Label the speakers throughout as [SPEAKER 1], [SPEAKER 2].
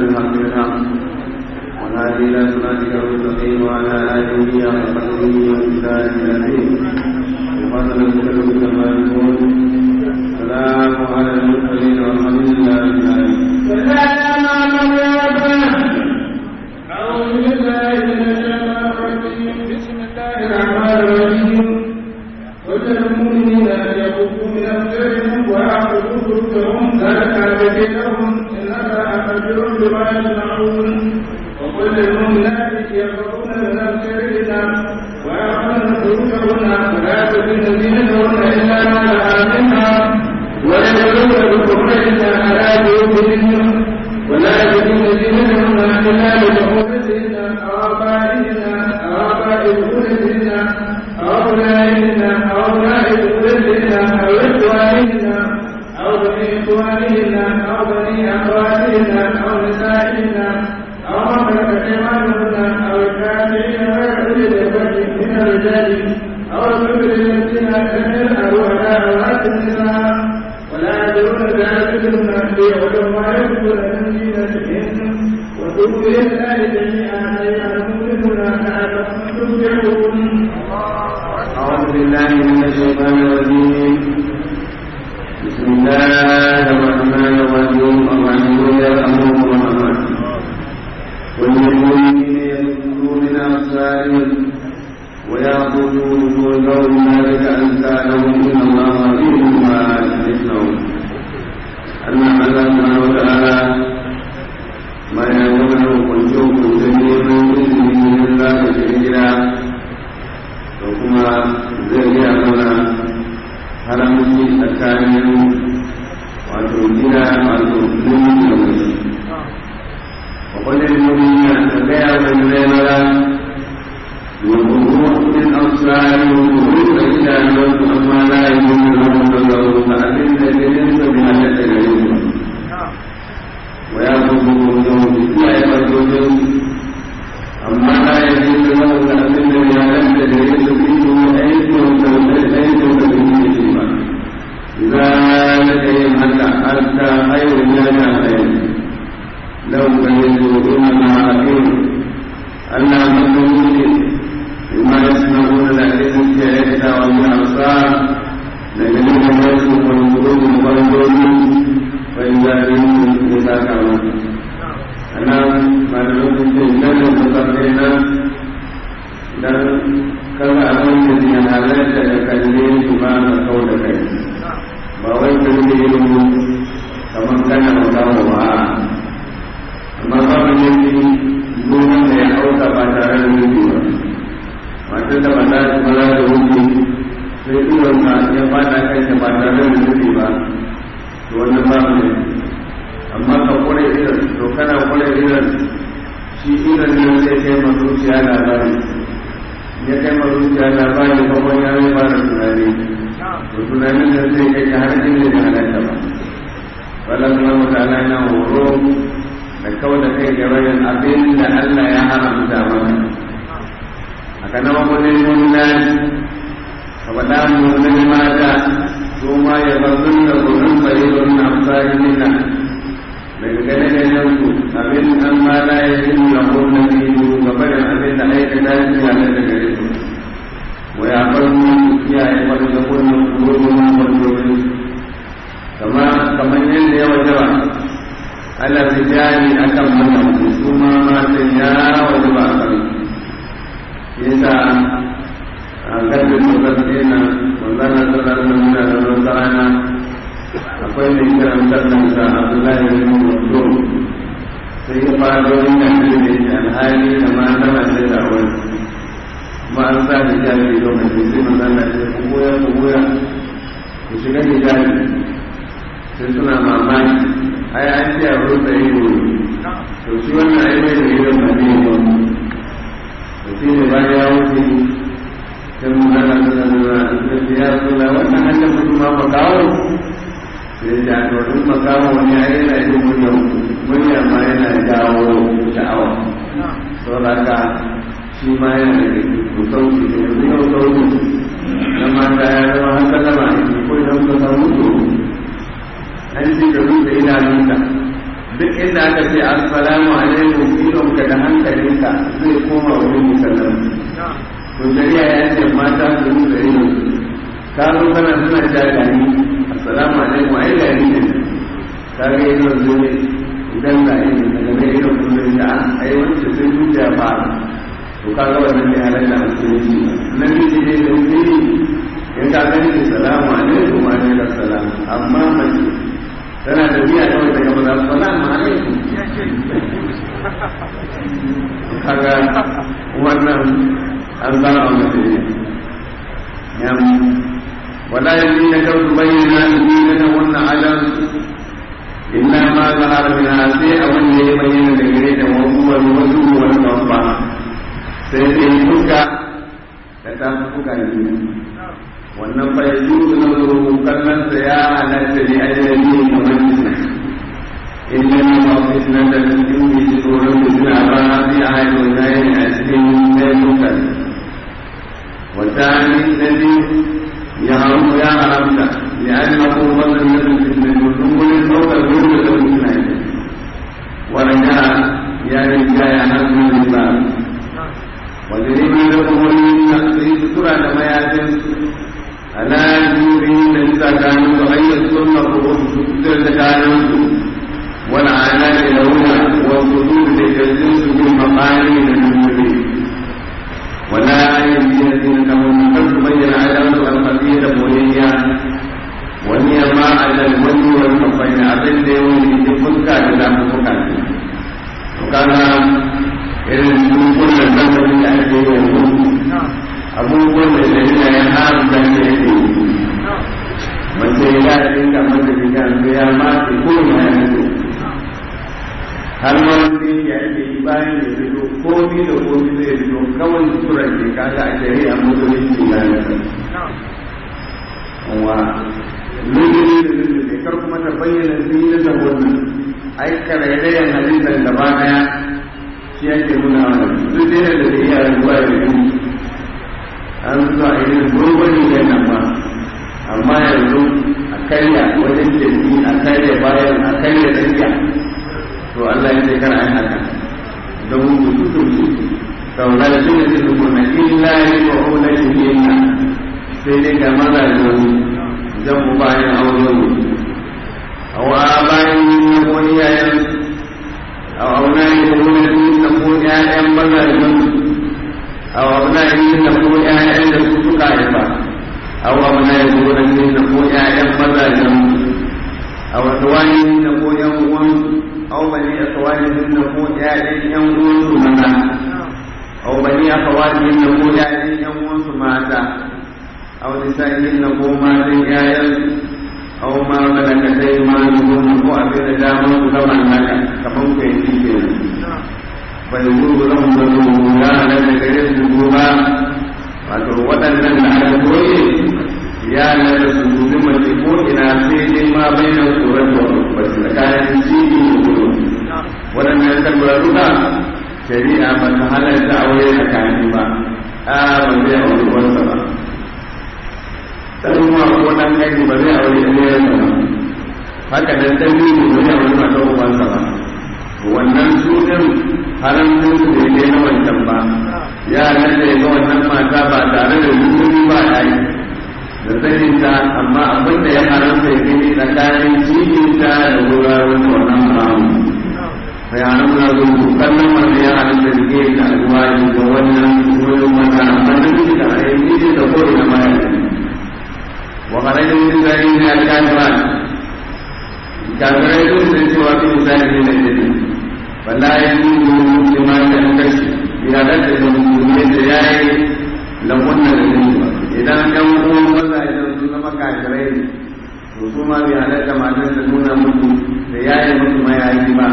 [SPEAKER 1] بالحق بالحق ونادي الى صراطك المستقيم وعلى اله وصحبه وسلم العظيم وفضل بك كما يكون سلام على المرسلين والحمد لله رب العالمين
[SPEAKER 2] أعوذ بالله من الشيطان الرجيم بسم الله الرحمن الرحيم قل للمؤمنين أن يغضوا من أبصارهم ويعبدوا فروجهم ذلك أزكي لهم إن الله خبير بما يصنعون وقل للمؤمنات يغضبن من أبصارهن ويعبدن فروجهن ولا يبدين زينتهن إلا ما لها منها ويجعلن بخمرهن على جيوبهن ولا يجدون دينهن الا لبعولتهن او ابائهن او اباء بعولتهن او ابنائهن او ابناء بعولتهن او اخوانهن او بني اخوانهن او بني اخواتهن او نسائهن او ما ملكت ايمانهن او الكافرين غير اولي الوجه من الرجال او الكفر الذين لم يظهروا على عورات النساء ولا يدرون ذلك منهم ليعلم ما يكتبون من زينتهم وتوبوا الى الله جميعا ايها المؤمنون لعلكم تفلحون
[SPEAKER 1] أعوذ بالله من الشيطان الرجيم بسم الله الرحمن الرحيم الرحيم يرحمكم الرحمن والمؤمنين يغضوا من أبصارهم ويعبدوا وجوههم ذلك أزكى لهم إن الله خبير بما يصنعون أن الله سبحانه وتعالى ما يقول كنتم كنتم من الله كثيرا da kuma zai gaya mana haramci tsakanin wato gida wato nuni da mace wa kwanin nuni na da gaya wani zai mara wa kuma min ausari wa kuma da idanunsu amma na yi nuni da wani sauraro ta abin da ganin sa bi halatta gare su wa ya kuma yau da iyaye farkojin amma na yi nuni da wani abin da ya halatta gare su ذلك يمنع حتى خير من خير لو كنتوا إنما أكيد أن المسلمين بما يسمعون لكن جاءت والأبصار لكن يمسك القلوب والقلوب فإذا بهم إذا كانوا أنا ما نقول إن المتقين dan kaga abin da ke halarta da kalle su ba ka kau da kai ba wai ka rike yin kamar kana magawa ba amma ba mu yi gonan da ya auka ba tare da rubi ba matar da ba za ta mala da rubi sai iwon ka ya fada kai ta ba tare da rubi ba to wannan ba mu amma ka kure irin to kana kure irin shi irin ne sai kai ma zuciya labari ya kai ma zuciya labari ba wani ya mai fara tunani to tunanin da zai kai ta har inda da halatta ba wala kuma mutane na horo da kawai da kai ga bayan abin da Allah ya haramta mana haka na mabunin munan ka faɗa munan mata su ma ya bazun da gurin bayyana na amfani nina daga gane ganen su abin an ma la ya yi nuna kuma biyu ga bayan abin da aikata shi ya da gare su wa ya farko iyaye wani da kullum gurbin kwallon kama kamar yadda ya wajaba ala rijali akan wannan su ma matan ya wajaba a kan yasa a garbin mutsatsi na wanzana sallar da muna da wata rana akwai mai kiran sallar da abdullahi bin mutum sai ya fara wani yanzu da ke alhali da mata mace da wani kuma an sa hijabi lokaci sai manzana ce ku goya ku goya ku shiga hijabi sai suna mamaki ai an ce a rufe ido to shi wannan ai mai da idon ba ne ba to shi ne bayan ya wuce sai manzana ta zama da ce ya suna wannan hannun mutum ma makawo sai ya to in makawo wani ai yana yin murya murya ma yana jawo sha'awa saboda haka shi ma yana da sauki da yanzu yau sauki na mata ya zama haka zama ko idan ka samu to an ce da rufe idanunka duk inda aka ce assalamu alaikum idon ka da hankalinka zai koma wurin musallam to shari'a ya ce mata su yi da ido ka zo kana suna ja gani assalamu alaikum ai gani ne ka ga idon zai idan ga ido daga mai idon kullum da ai wancan sai zuciya fara to ka ga wannan ne halatta a musulunci na miji ne da wuri in ka gani da salamu alaikum wa alaikum salam amma mace tana da biya kawai daga maza salamu alaikum kaga wannan an zara a mace ne yam wala yanzu na kawai bayyana ni na wannan adam illa ma zahara min sai abin da ya bayyana da gare da wani wasu wani babba sai dai fuska da ta fuska da biyu wannan fa ya juzu na zuru kallon sa ya halatta ne a yanzu kamar fitna illa ne ma fitna da cikin da shi tsoron fitna ba a fi a haifar da ya a cikin ɗaya fuska wata ne da biyu ya haru ya haramta ya an na ko wannan na fitna da sun gurin ɗaukar gurin da fitna ne wanda ya riga ya hannu ba wajen yi da kuma yi sutura da mayafin ala juri da nisa gano da hanyar sunna ko wasu sutura da kayan su wani ana da launa wasu su da jirgin su bin mafani da nuri wala yin biya zina da wani kasu bayyana adam su alfasi da boyayya wani yamma a da wani wani mafani abin da yawon da fuska da zafi fuska ne to kana irin dukkan zamanin da ake yi yanzu abubuwan da shari'a ya haramta ne yake yi mace ya dinga mata diga su ya mace ko ya yi har ma wanda ya ake yi bayan ya fito komi da komi zai fito kawai sutura ke kaga a shari'a musulunci na yasa wa lulluɓe da lulluɓe kar kuma ta bayyana zinin da wannan ai karairayen halittar gaba daya shi ake nuna wani duk da da da iya ruwa da yi an zuwa irin gurgurin yan nan ba amma yanzu a karya wajen jirgi a karya bayan a karya tsakiya to Allah ya ce kar ai haka don mu tutu saboda da shi ne zai zukurna illa ya yi wa hula shi ne sai dai ga maza da wani zan mu bayan aure mu a wa bayan yin wani yayan أو أولئك الذين نقول يا أيها بلغ أو أولئك الذين نقول يا أيها الكفار أو أولئك الذين نقول يا أيها بلغ أو أخواني نقول يا أو بني أخواني نقول يا أيها منا أو بني أخواني نقول يا أيها ماتا أو نسائهم نقول ما يا أو ما ملكت أيمانهم ko abin da damar su zama naka kamar ku yanki ke nan bai gurgu zan zama ya na da gare su goma wato waɗannan da aka koye ya na da su dubi mace ko ina sai dai ma bai na tsoron da ba su da kayan cibi da gudu waɗannan tabbara duka shari'a ba ta halarta aure tsakani ba a ba zai aure wansa ba sannan ma ko dan gani ba zai aure ɗayansa ba haka dan dan biyu ba zai aure mata ubansa ba wannan su din haramcin su bai kai na wancan ba ya nan da ga wannan mata ba tare da rukuni ba ya yi da saninta amma abin da ya haramta ya gani tsakanin cikinta da wuraren wannan haramu sai haramta zo kallon wanda ya haramta da ke da alwari ga wannan wurin wannan amma da duk da ayyuki da ko da ma ya وخرج من ذلك الكافرات كافرين sun cewa fi misali ne na jini wala ya yi musulma da kashi ya dace da musulmi da ya yi lamunna da jini ba idan ɗan uwan maza idan sun zama kafirai ne to su ma bai halatta matan da nuna musu da ya yi musu mayayi ba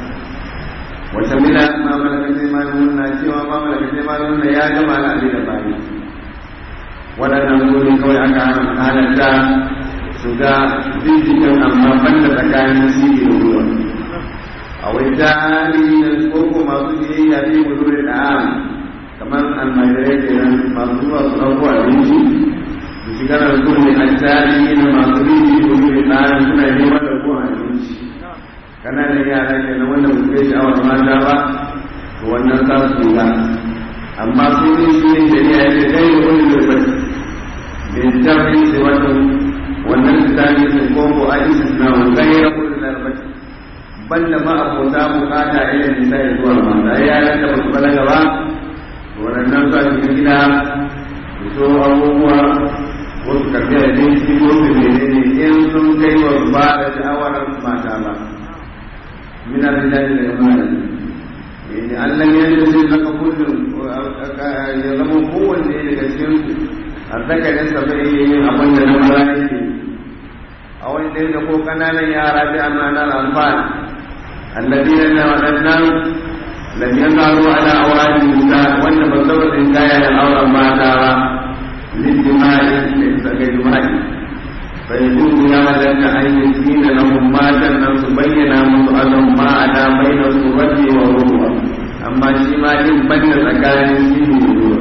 [SPEAKER 1] wata mila ma malaka sai ma nuna cewa ma malaka sai ma nuna ya gama na abin da bani waɗannan gudun kawai aka halatta su ga binciken amma banda tsakanin siri da ruwa a wai jari da koko masu biyayya fi mudurin da'am kamar almajirai kenan masu zuwa su ɗauko abinci su shiga da su ne a jari na masu bibi mudurin da'am suna neman da ko abinci kananan yara ke na wanda ba kai sha'awar mata ba to wannan za su yi ba amma su ne shi ne shari'a ya ce kai da wani da bai bin tafi sai wato wannan tsari sai ko ko a isa na wani ya kudu da bai banda ma abota bukata irin nisa ya zuwa mata ya da ba su balaga ba waɗannan za su yi gida su so abubuwa wasu karfi a jinsi ko su menene in sun kai wa ba da sha'awar mata ba من الرجال والأمانة يعني أن لم يجد لك كل يضم قوة لكثير الذكر يستطيع أبن الملائكة أو أن يقول كنانا يا رابع معنى الأنفال الذين نعلمنا لم يظهروا على أوراق النساء وأن بالضبط إن كان الأورا ما ترى للدماء ليس كجماعه فيجوز لك أن يسكين لهم ما تنم بين مسؤالهم ما على بين الصورة والروح أما شما إن بين سكان السن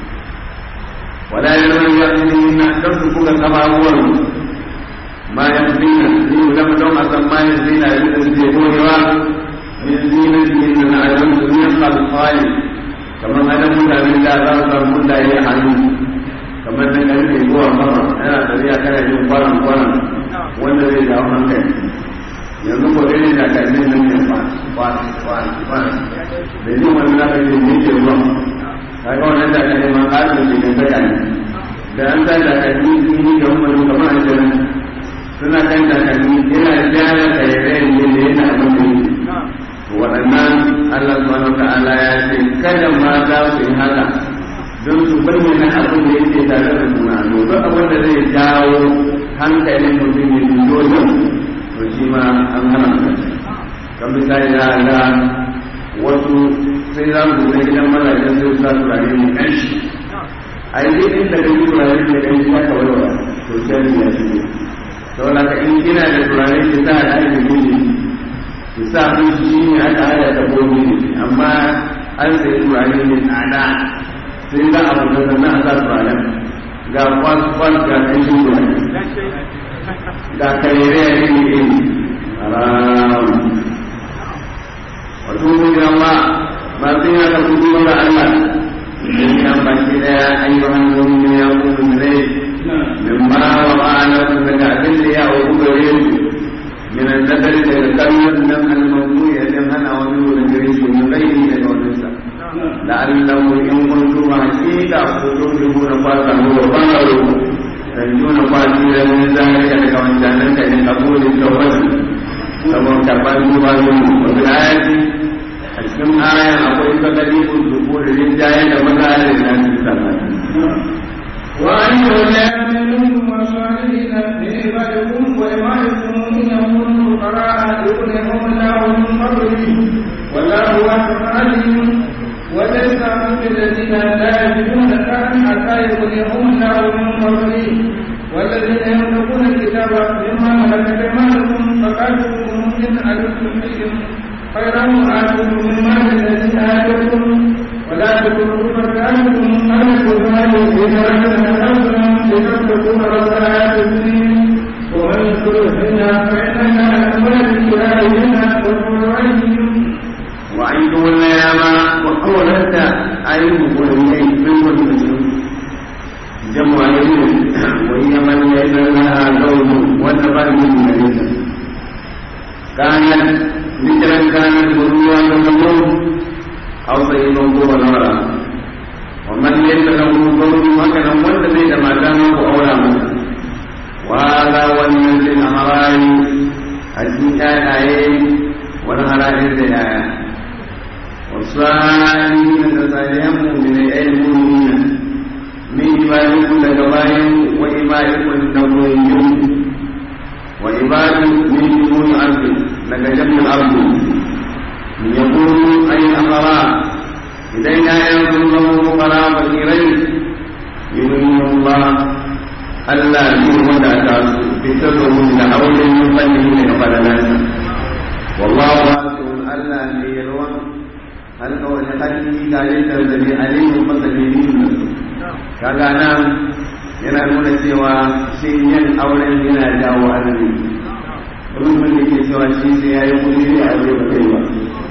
[SPEAKER 1] ولا يلوي يأتيهن ترزقك كما هو ما يمضين لم لم أسمى يزين يزيدون من زينتهن نعلم من الخالق كما أنا مدى من لا مدى يحنون kamar da karfe zuwa sama yana tafiya kana jin kwaran kwaran wanda zai jawo hankali yanzu ko dai da karfe nan ne ba ba ba ba da jin wani na kai ne ke ruwa kaga wannan da kai ma ƙarin da ke tsaya ne da an sa da kai sun yi ga wani kamar an jira suna kan da kai yana jaya kai ne ne yana abin da waɗannan Allah subhanahu wa ta'ala ya ce kada ma za su yi haka don su bayyana abin da yake tare da suna duk abin da zai jawo hankalin mutum ya dubo yau to shi ma an hana su kan misali na ga wasu sai za su zai gidan mazajen sai sa turare mai kanshi a yi dai inda kai turare mai kanshi ya kawai wa to sai ya shigo saboda ka in kina da turare ki sa da ake miji ki sa mun shi ne aka hada da gobe amma an sai turare mai tsada sai za a fita sannan a sa turaren ga kwas-kwas ga ƙanshin turare ga karere a iri iri haram wato mun yi amma ba sai ya ka kudu wanda Allah in ya baki daya ayyuhan mu'minu ya kuma ne min ma wa ma'ana daga abin da ya wa gare su min an-nadar da kallon nan al-mawdu'i idan hana wani wurin gare shi mun gaini daga wannan sa لعله إن كنتم حقيقة كتبه نفاتا هو فانظروا تنجون فاتيرا من ذلك لك من جانك لقبول التوبة كما كفان تبالون وفي الآية أسكن آية أقول تقريب الذكور للجاية ومثال الناس الثلاثة
[SPEAKER 2] وأيها الآمنون والصالحين من عبادكم وإمائكم إن يكونوا فقراء يغنيهم الله من فضله والله واسع عليم وليس من الذين لا يجدون كان حتى يغنيهم الله من فضله والذين يملكون الكتاب مما ملكت ايمانكم فقاتلوهم ان علمتم فيهم خيرا واتوهم من مال الذي اتاكم ولا تكونوا فكانكم ان الكفار اذا رجل لتتقون رب الحياه الدنيا ومن يدخلهن فانها اموال كلابهن وقرائهم
[SPEAKER 1] وعيدوا الأيام وحولت أيوب وليين من كل مسلم جمع يمين وهي من ليس لها زوج وتبع من مليسا كانت ذكرا كانت غروا ومنون أو سيد هو نورا ومن ليس له زوج وكان ولد ما كان أولى منه وهذا والناس الأمران الجناية والهرائر الآيات والصالحين تصالحهم من المؤمنين من عبادكم لجبائهم وإمائكم نبويهم وعباد من دون الأرض لكجمع الأرض يقولوا أي أمراء إلينا ينظر له فقراء فقيرين يؤمن الله ألا يكون ودعتا بسرهم لحول من فنه لقبل والله واسع ألا ليلوان halka wani hadisi ga yadda da ne alimin masalinin da kaga nan yana nuna cewa shi yin auren yana jawo arziki mutumin da ke cewa shi sai ya yi kuɗi ne a wuri ba kai ba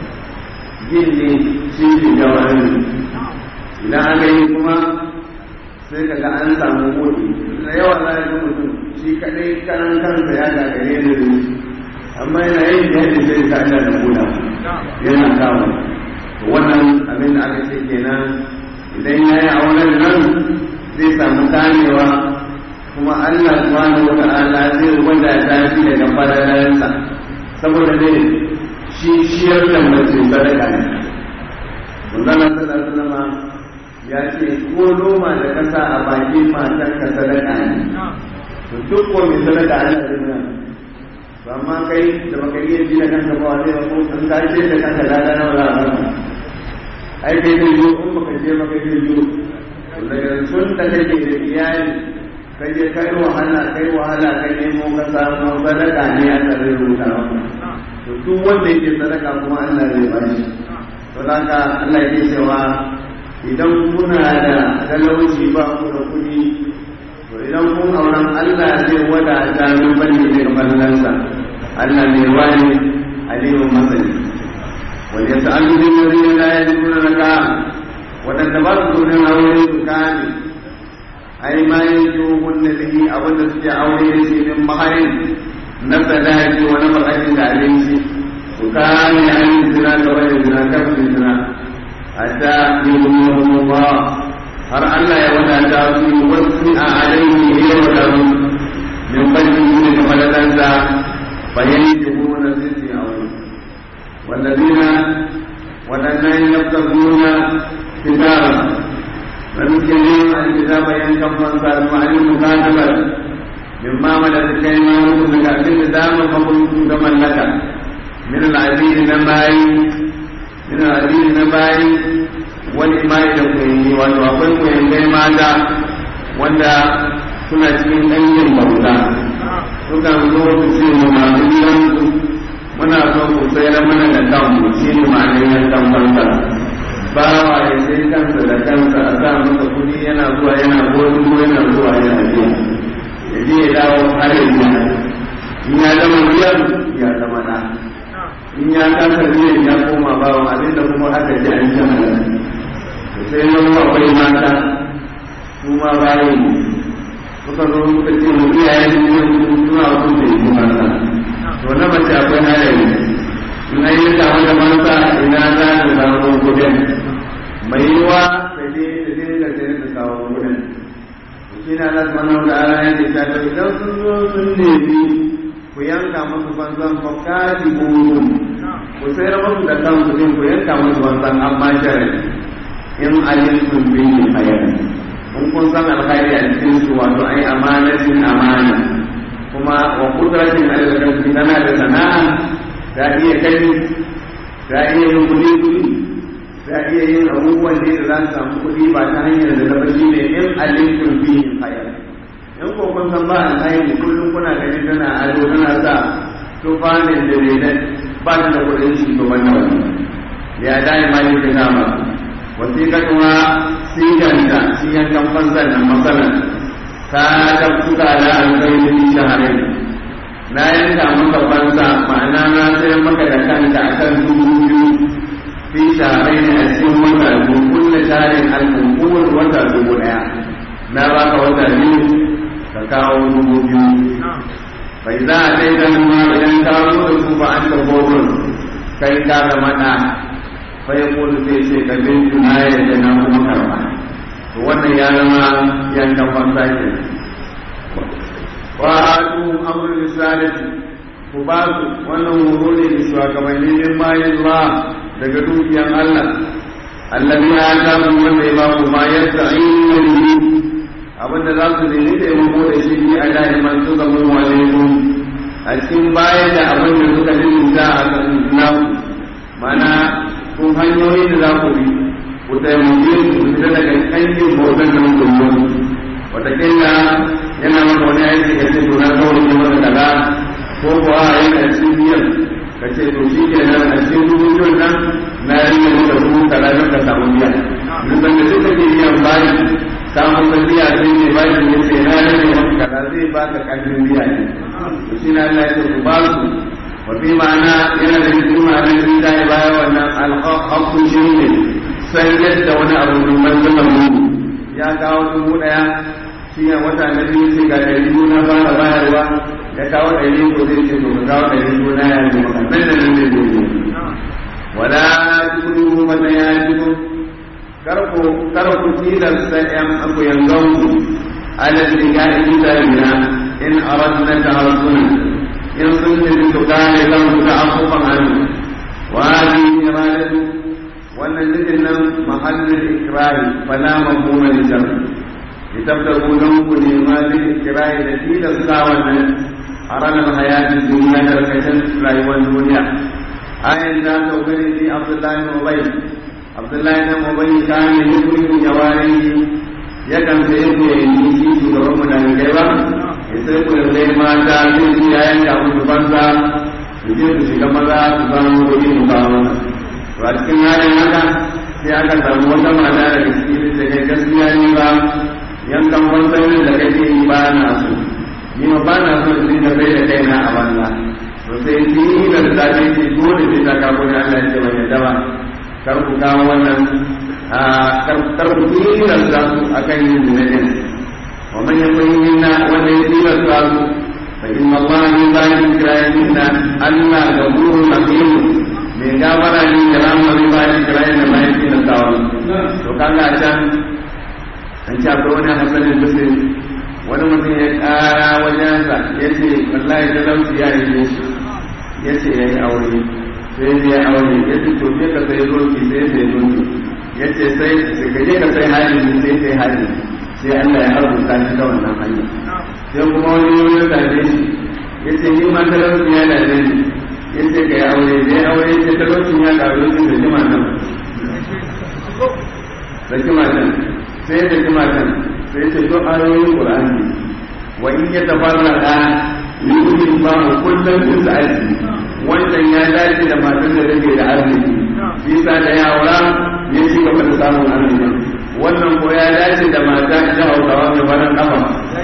[SPEAKER 1] yin ne shi ke jawo idan aka yi kuma sai ka ga an samu kuɗi da yawa za a yi mutum shi kaɗai karan kansa ya gagare da zai amma yana yin da yadda zai ka Allah da kuɗa yana kawo wannan abin da aka ce kenan idan ya yi auren nan zai samu kamewa kuma Allah subhanahu wa ta'ala zai wadata shi daga falalansa saboda ne shi ciyar da mace sadaka ne Manzon sallallahu alaihi ya ce ko noma da kasa a bakin matan ka sadaka ne to duk ko mai sadaka Allah zai nuna to amma kai da baka iya ji da kanka ba wani ba ko an ka ce da kanka da da nawa za a ai kai zai yi in baka je maka zai yi daga sun da kake da iyali kai je kai wahala kai wahala kai nemo ka samu sadaka ne a tsarin rubuta to duk wanda yake sadaka kuma Allah zai ba shi to haka Allah yake cewa idan kuna da talauci ba ku da kuɗi to idan kun auren Allah zai wadata min bane daga ballansa Allah ne wani aliyu masani wal yas'alu bil ladina la yajiduna laka wadanda ba su da aure su kani ai ma yanjuhun bihi abinda suke aure da shi min maharin na sadaki wa na bakatin da abinci su kame an zina da wani zina kafin zina hatta yuhum Allah har Allah ya wadata su wasu a alaihi ya wadatu min fadin ne da fadalansa bayan yuhuna zai aure والذين waɗannan yabtaguna kitaba فمسكين الكتاب ينكم فانصار وعن المكاتبة مما ملكت كلمة لك أبن دام فقلت كمن لك من العزيز نباي من العزيز نباي والإماء لكوين والوقل كوين كي ماتا wanda suna cikin ɗanyen bauta sukan zo su ce mu masu gidansu muna so ku sayar mana da kanmu shi ne ma'anar yankan bauta bawa ya sai kansa da kansa a sa masa kudi yana zuwa yana gozu ko yana zuwa yana biya ya je ya dawo har ya biya in ya zama biyan ya zama da in ya kasa biyan ya koma bawa abinda kuma aka ji an ji halal to sai wani akwai mata su ma bayan suka zo suka ce mu iyayen ne suna wasu da yi mata to na mace akwai halaye in an yi samu da mata ina za ta samu kudin mai yiwa ta je ta dinga sai ta kawo kudin shi na Allah subhanahu wa ta'ala ya ce ta to idan sun zo sun nemi ku yanka musu fansan fa kaji buru ku sayar musu da kan kudin ku yanka musu fansan amma sharadi in alimtum bihi khayran in kun san alkhairi a cikin su wato ai amanatin amana kuma wa kudratin alal tana da sana'a ta iya kai ta iya yin kudi kudi za iya yin abubuwan da za su samu kuɗi ba ta hanyar da zama shi ne in alimtum fihi khayr in ko kun san ba alkhairi kullum kuna ganin tana ado tana sa tufanin da ne ba ta da kuɗin shi to wannan wani ya dai ma yin da nama wasiqatuha siganta shi yankan fanzan nan masalan ka ta kuka da alkhairi shaharai na yanka maka fansa ma'ana na sayar maka da kanka akan dubu biyu fi shaharai ne a cikin wata biyu kulle tarin alkunkun wata dubu daya na baka wata biyu ka kawo dubu biyu bai za a dai ganin ma idan ka zo da su ba an ta gobin kai ka zama ɗa fai kudu sai ce ka bin tuna yadda na kuma karba to wannan ya zama yankan fansa ke wa atu amrul risalati ku ba su wannan horo ne da shugabanni min bayan Allah daga dukiyan Allah allazi ya samu wanda ya baku ma yadda ayyukan yi abinda za su nemi taimako da shi ne a da'iman su zama walaikum a cikin bayan da abin da suka dinta a kan naku mana kun hanyoyi da za ku bi ku taimake su fita daga kankin bautan da mutum watakila yana maka wani aiki ka ce to na kawai ne maka kaza ko kuwa yana cikin biyan ka ce to shi ke nan a cikin dubu biyun nan na rike maka dubu kaza don ka samu biya duk da duk da ke biyan bayi ka masa biya sai ne bayi ne ce na rike maka kaza zai ba ka ƙarfin biya ne to shi na Allah ya ce ku ba su wa وفي معنى yana da cikin ma'anar sun ta yi baya wannan alhaƙun shi ne sai yadda wani abu rumban zama mu ya kawo dubu ɗaya shi ya wata na biyu sai ga ɗari biyu na fara bayarwa ya kawo ɗari ko zai ce to ka kawo ɗari biyu na ya yi maka nan da nan zai zai wala tukuru mata ya jiku karku karku tilasta ƴan aku yanzu alal liga'i bisalina in aradna tahassuna in sun tafi su kare kansu da abubuwan hannu wa hadi iradatu wannan zikin nan mahallin ikrari fala mafhuma li shar litabtagu dan ku ne ma zai ikrari da tilasta wannan a ranar hayatin duniya da kashin rayuwar duniya ayan da ta gani ni abdullahi ibn ubay abdullahi ibn ubay kana yukrimu jawarihi yakan sai ku yi shi shugaban mu da kai ba sai ku yanzu mata zai ji ya yanka musu banza su je su shiga maza su samu kuɗi mu kawo mana to a cikin halin haka sai aka samu wata mata daga cikin da kai gaskiya ni ba yankan banzan da kake yi ba na so ni ma ba na so in da bai da kaina a banza to sai ni da ta ce ki dole sai ta kawo da Allah ya ce ban yadda ba kar ku kawo wannan kar ku tilasta su akan yin zinadin ومن يكن منا والذين صاروا فإن الله من بعد إكراهنا ألا غفور رحيم من غفر لي كلام من بعد إكراهنا ما يكفي الدعوة وكان عشان an ci akwai wani hasanin muslim wani mutum ya kara wajensa ya ce wallahi talauci ya yi shi ya ce ya yi aure sai ya aure ya ce to je ka sai zoki sai sai zoki ya ce sai ka je ka sai halin sai sai halin sai Allah ya harbuta shi ta wannan hanya sai kuma wani yau ya tafe shi ya ce ni ma talauci ya da ni ya ce ka yi aure sai aure sai talaucin ya karu shi da jima nan da jima nan sai da jima nan sai ce to ayoyin qur'ani wa in ya tafarraqa yu'min ba kullum fi sa'ati wannan ya dace da matan da take da arziki shi sa da yawara ya ci gaba da samun arziki wannan ko ya dace da mata ta hausawa mai baran kafa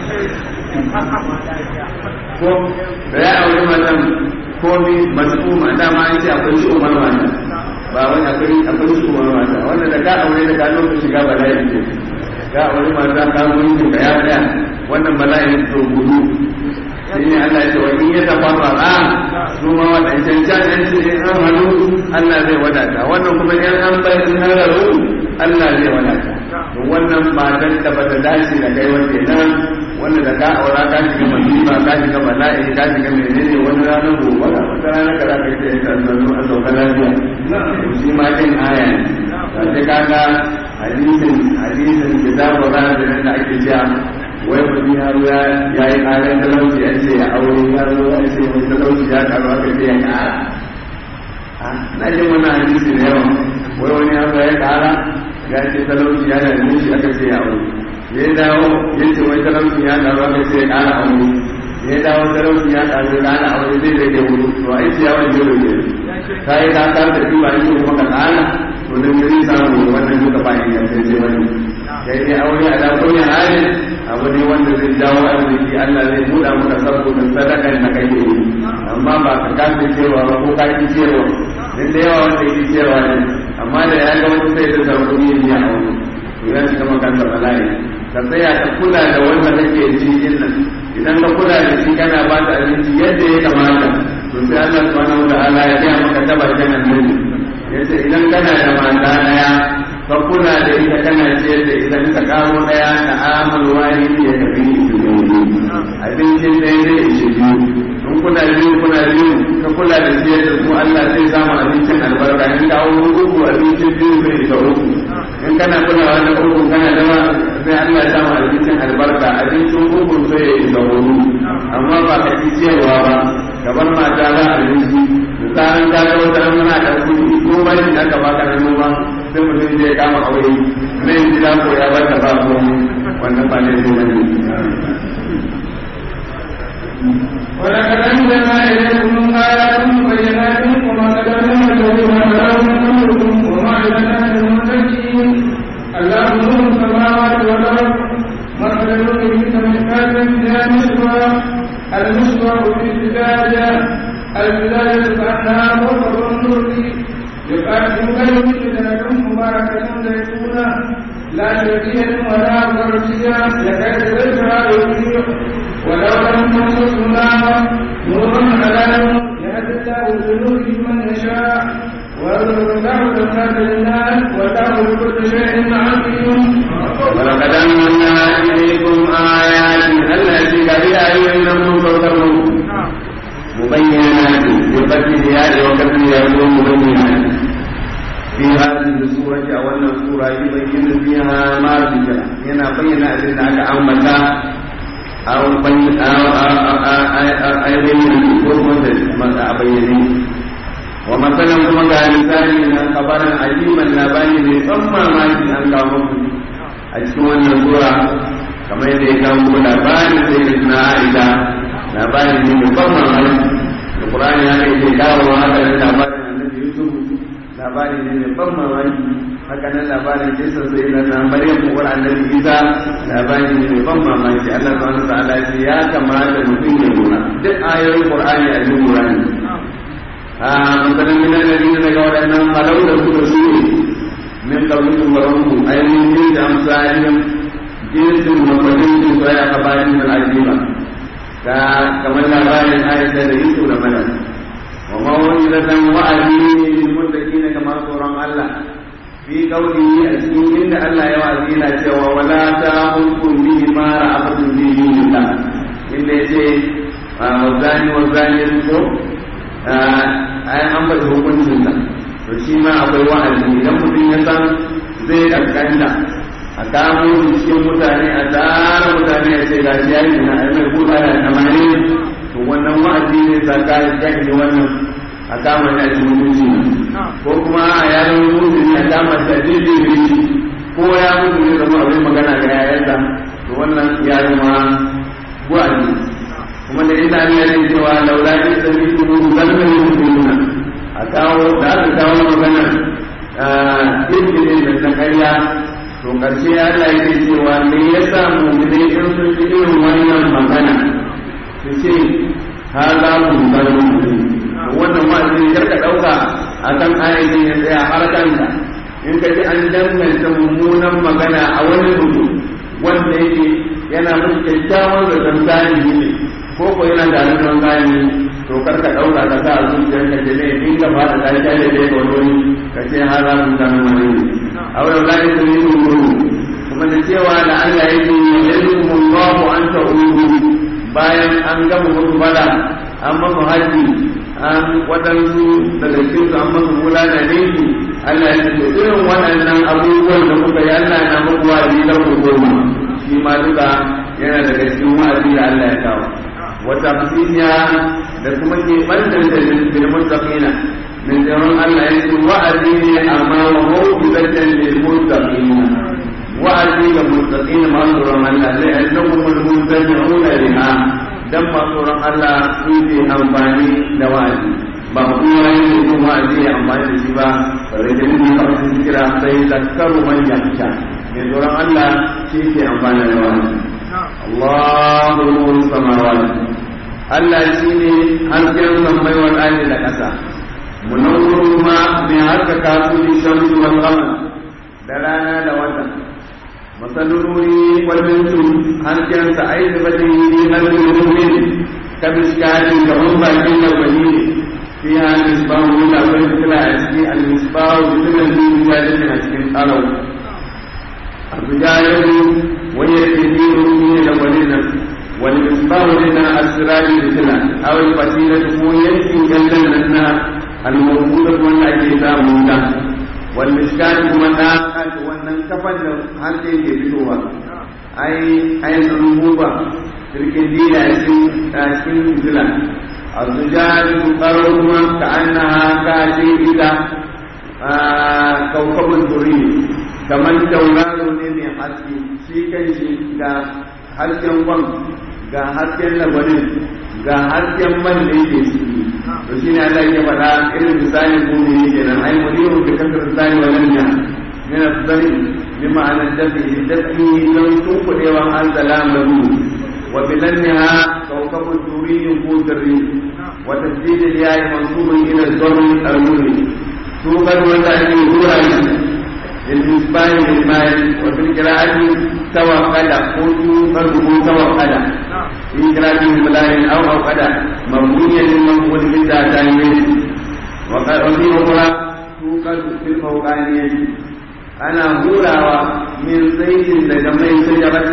[SPEAKER 1] ko da ya auri matan komi masu mata ma an ce akwai shi umar mata ba wani akwai akwai shi umar mata wanda da ka aure da ka lokacin shiga bala'i ne ka aure mata ka mulkin ka ya tsaya wannan bala'i to gudu shi ne Allah ya ce wa in ya tafarra su ma wadancan can an ce in an hannu Allah zai wadata wannan kuma in an bayar in an raru Allah zai wadata wannan matan da bata dace da kai wanda nan wanda da ka aura ka shiga masifa ka shiga bala'i ka shiga menene wani ranar gobe wata rana ka za ka ce ta zanzu a sauka lafiya shi ma din aya ne sai kaga hadisin hadisin kitabu ranar da ake cewa wai mutum ya zo ya yi ƙarar talauci ya ce ya aure ya zo ya ce wani talauci ya karu aka ce ya ƙara na jin wani hadisi da yawa wai wani ya zo ya ƙara ya ce talauci ya dame shi aka ce ya aure ya dawo ya ce wai talauci ya karu aka ce ya ƙara aure ya dawo talauci ya karu ya ƙara aure zai rage wuri to a yi ciyawan jiro ne ka yi ka kar da kiba yi kuma ka ƙara to da gari samu wannan duka ba ingantacce wani kai dai aure a dakon ya hali abu ne wanda zai jawo arziki Allah zai buɗa maka saboda sadakan da kake yi amma ba ka kasa cewa ba ko ka ki cewa dan da yawa wanda yake cewa ne amma da ya ga wani sai da sarko ne ya aure to ya shiga makanta bala'i ka tsaya ka kula da wanda kake ci din nan idan ka kula da shi kana ba ta abinci yadda ya kamata to sai Allah subhanahu wa ta'ala ya ga maka tabarkan annabi yace idan kana da mata daya ka kula da ita kana ciyar da ita ka karo daya ta amal wani ya tafi abincin da ya ishe biyu in kuna biyu kuna biyu ka kula da ciyar da su Allah zai samu abincin albarka in ka auro uku abincin biyu zai isa uku in kana kulawa da uku kana dama sai Allah ya samu abincin albarka abincin uku sai ya isa hudu amma ba ka ci ciyarwa ba gaban mata za a rinji da tsarin ka ga wata muna da kuɗi ko ba shi aka baka na noma sai mutum zai kama aure zai gida ko ya bata ba ko wannan ba ne zai ne
[SPEAKER 2] ولقد أنزلنا إليكم آيات بينات وما تكلم الذين كفروا من قبلكم وما لنا للمتقين الله نور السماوات والأرض مثل نوره كمشكاة فيها مصباح المصباح في الزجاجة الذي كأنها مطر النور يقدم كلمة لكم مباركة زيتونة لا شرقية ولا غربية يكاد زيتها يضيء ولو لم تمسس نار نور على نور يهدي الله بنوره من يشاء ويضرب الله الأمثال للناس والله بكل شيء عليم
[SPEAKER 1] ولقد أنزلنا إليكم آيات التي كبيرة لم تكفروا مبينات بفتح الياء وكسر الياء مبينات في هذه السورة أو أن السورة يبين فيها ما ذكر هنا بين أن أمتا أو بين أو أو بين ما أبين ومثلا كما قال مثال خبرا عجيبا لا بين ثم ما أن كان a cikin wannan sura kamar yadda ya kawo kuma labarin sai da suna aida labarin ne mai ban mamaki da qur'ani ya kai ke kawo haka da labarin annabi yusuf labarin ne mai ban mamaki haka nan labarin kisan sai da na maryam ko annabi isa labarin ne mai ban mamaki Allah subhanahu wa ta'ala ya kamata mutum ya lura duk ayoyin qur'ani a cikin qur'ani a misalan min alladhina daga wadannan halau da suka sune من قبلكم وربكم أي من جنس أمثالهم جنس وجنس ويا قبائل العجيبة كما لبال آية ليس لملا وموعظة وأدين للمتقين كما قرآن الله في قوله أسكين إن الله يوعدنا سوى ولا تأخذكم بما رأفتم في دين الله إلا يجي والزاني والزانية أي أنبت hukuncin الله to shi ma akwai wa'azi idan mutum ya san zai kankanta a kamo shi cikin mutane a tsara mutane a ce gashi ya yi na mai buɗa da amani to wannan wa'azi ne saka ya jahili wannan a kama shi a cikin mutunci ko kuma a yaran mutunci a kama shi a jirgin ko ya mutu ne zama abin magana ga yayansa to wannan ya zama wa'azi kuma da ina ne ya cewa laula in sami kuma zanna ne mutunci a kawo da aka kawo magana jirgin da ta karya to karshe Allah yake cewa me yasa mu'mini in sun ji irin wannan magana su ce ha za mu bar wannan wa'azi kar ka dauka akan ayatin ya tsaya har kanka in ka ji an danganta mummunan magana a wani mutum wanda yake yana musu kyakkyawan zaton tarihi ne ko ko yana da hannun gani to kar ka ɗauka ka sa a zuciyar ka jene in ka fara ta ta da dai wani ka ce har za mu samu mani a wurin layi sun yi nuru kuma da cewa da Allah ya ce yanzu Allahu an ta'udu bayan an gama musu bala an masu haji an waɗansu daga cikin su an masu wula da dangi Allah ya ce irin waɗannan abubuwan da kuka yi Allah na muku wa'azi da ku goma shi ma duka yana daga cikin wa'azi da Allah ya kawo wata fasiya da kuma ke ɓantar da lil muttaqina min jaron Allah ya ce wa'azi ne amma wa mawqifatan lil muttaqina wa'azi ga muttaqina ma tsoron Allah zai annakum al muttaqina liha dan ma tsoron Allah su ke amfani da wa'azi ba kuma yin mutum wa'azi ya amfani da shi ba bare da ni ka su kira sai zakaru man yakhsha mai tsoron Allah shi ke amfani da wa'azi Allahu nuru samawati Allah shi ne hasken sammai wal ardi da ƙasa munawwiru ma mai haskaka su bi shamsu wal qamar da rana da wata masalururi wal mintu hasken sa ai da bade yi halin mu'min ka biskari ga mun bakin da bani fi ha misbahu da wani fitila a cikin al misbahu fitilan da ya a cikin tsarau الرجال ويكثير من الولين والمصباح لنا السراج مثلا او الفتيلة هو يمكن جنة لنا الموجودة والتي موجودة والمشكات كما ناقل wannan kafan da hannu yake fitowa ai ai rububa cikin dila cikin fitila الرجال تقررون كأنها كاشفة كوكب الدري kamar tauraro ne mai haske shi kan shi ga hasken kwan ga hasken labarin ga hasken man da yake ciki to shi ne Allah ya faɗa irin misalin kuma yake nan ai muliru da kasar tsari wa nan ya min asdari bi ma'anar dafi dafi don tunkuɗewan an salam lahu wa bilanniha kawkabun turiyin ko sirri wa tasdidil yayi mansubun ila dhammi al-nuni tuqad wanda ake hura shi للمصباح بالمال وفي القراءة توكل قلت فرده توكل في قراءة بالمال أو أوكل مبنيا للمنقول بالذاتين وفي أخرى توكل في الفوقانية أنا هوراوا من زيت لجمع شجرة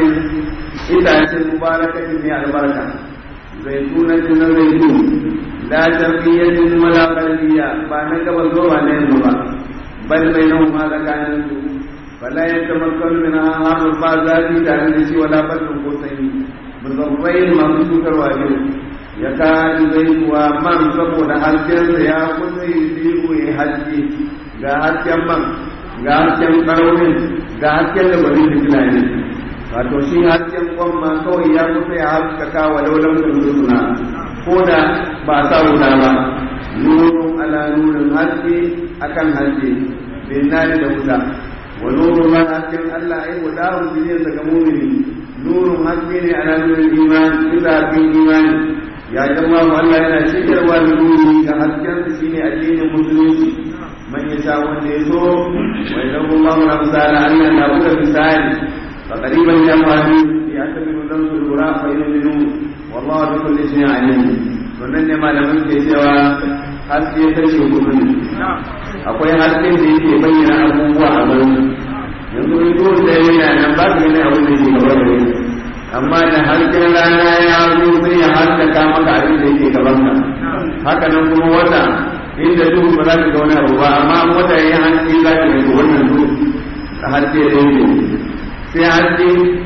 [SPEAKER 1] إتاة مباركة من البركة زيتونة زيتون لا شرقية ولا غربية فأنا كبر عليهم بل بينهما ذكان فلا يتمكن منها هذا الفازات تعالى ولا بد قوسين بضرين ما سوكر واجب يكاد زيت ومن saboda haskensa ya kusa yi biyu ya haske ga hasken man ga hasken ƙaraunin ga hasken da bari da tunani wato shi hasken kwamma kawai ya kusa ya haskaka wa laulan suna ko da ba sa wuta ba nurun ala nurin haske akan haske bin nari da wuta wa nurun ma hasken Allah ai wa dawo jiriyar daga mumini nurun haske ne ala nurin imani bisa bin imani ya jama mu Allah yana shigarwa da nuri ga hasken su shine addinin musulunci man ya sha wanda ya so wa idan Allah na misala Allah na buga misali fa qariban jama'u ya tabiru dan su lura fa yu'minu wallahu bi kulli shay'in alim wannan ne malamin ke cewa haske ta ce gudu ne akwai hasken da yake bayyana abubuwa a garin yanzu in dole da yana nan ba ka gani abin da ke gaba da amma da hasken rana ya zo sai ya haskaka maka abin da yake gaban ka haka nan kuma wata inda duhu ba za ka ga wani abu ba amma wata ya haske za ka ga wannan duhu a haske da yake sai haske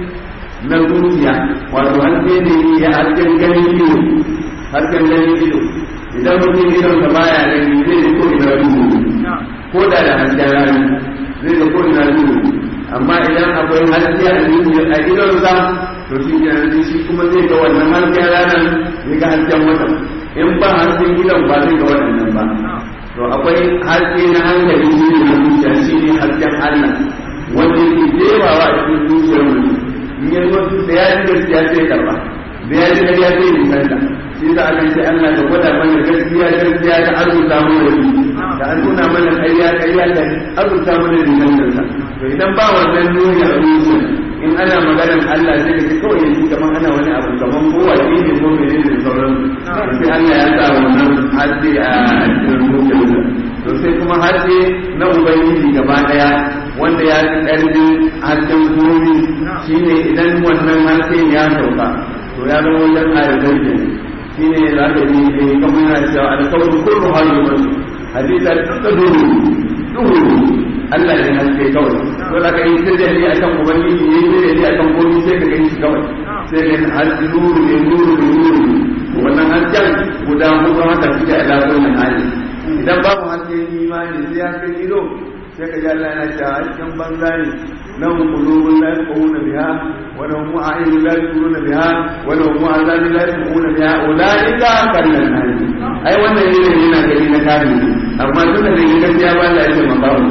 [SPEAKER 1] na zuciya wato haske ne ya hasken ganin ido hasken ganin ido idan mutum idon ka baya gani zai da ko ina duhu ko da da hasken rana zai da ko ina duhu amma idan akwai haske a zuciya a idonsa to shi ke shi kuma zai ga wannan hasken ranar zai ga hasken wata in ba hasken gidan ba zai ga waɗannan ba to akwai haske na hankali shi ne na zuciya shi ne hasken Allah wanda yake jewawa a cikin zuciyar mutum in ya zo da ya ji gaskiya sai karba da ya ji gaskiya sai nisanta shi da aka ce Allah ka gwada mana gaskiya gaskiya ta arzuta mana da an nuna mana ƙarya ƙarya da arzuta mana nisantarsa to idan ba wannan nuni a zuciya in ana maganar Allah sai ka kawai yanzu kamar ana wani abu kamar kowa ne ne ko mene ne sauran sai Allah ya sa wannan haske a cikin zuciyarsa to sai kuma haske na ubangiji gaba daya wanda ya fi ƙarfin hasken komi shine idan wannan hasken ya sauka to ya zama wajen ayatar ke shine za ka yi ne kamar yana cewa alkawar kullu halu masu hadisa duka duhu duhu Allah ne haske kawai to da ka yi sirri a kan ubangiji yi sirri a kan komai sai ka gani shi kawai sai ka haske nuru ne nuru ne nuru wannan hasken guda hudu haka suke a lafiyar hali idan babu hasken imani sai hasken ido sai ka ji Allah yana cewa hasken banza ne lahum qulubun la yafqahuna biha wa lahum a'yunun la yubsiruna biha wa lahum a'zanun la yasma'una biha ulaika kallan nas ai wannan ne yana gani na kare amma tunda da yi gaskiya ba Allah ya ce ma babu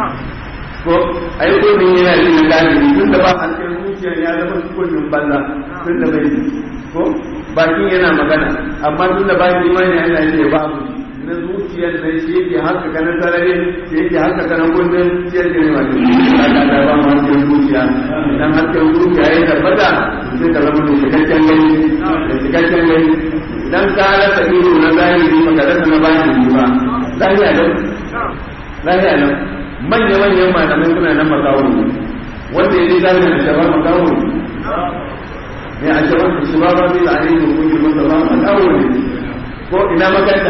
[SPEAKER 1] ko ai ko ne yana yi na kare tunda ba hasken zuciya ya zama kullun banza tunda bai ko bakin yana magana amma tunda ba imani Allah ya ce babu na zuciyar da shi yake haka kana sarari shi yake haka kana kundin shi yake ne wato Allah da ba mu hasken zuciya idan hasken zuciya ya tabbata sai ka zama da cikakken gani da cikakken gani idan ka rasa ido na zahiri baka rasa na bani ba lafiya nan lafiya nan manya manyan malamai suna nan makawo wanda ya ji zahiri da shabar makawo ne a shabar da shabar ba zai da ainihin kungin masa ba makawo ne ko ina makaranta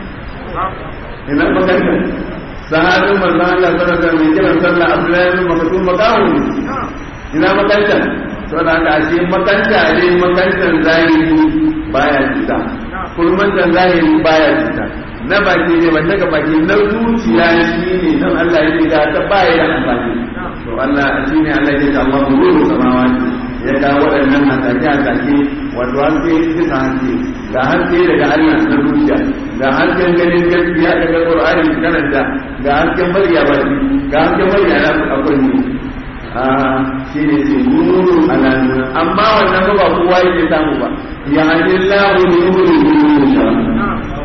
[SPEAKER 1] ina makaranta sahabin manzon Allah sallallahu alaihi wasallam kiran sallah Abdullahi bin Maktum makawu ina makaranta to da ka ce makaranta ne makarantar zahiri baya cuta kurmantar zahiri baya cuta na baki ne wanda ga baki na zuciya shi ne nan Allah ya ce ta baya da amfani to Allah shi ne Allah ya ce Allah nuru samawati ya ga waɗannan hasake hasake wato haske bisa haske ga haske daga Allah na zuciya ga hasken ganin gaskiya daga Qur'ani karanta ga hasken murya baki ga hasken murya na akwai ne a shi ne ce nuru ala nuru amma wannan ba kowa yake samu ba ya hadi Allahu nuru nuru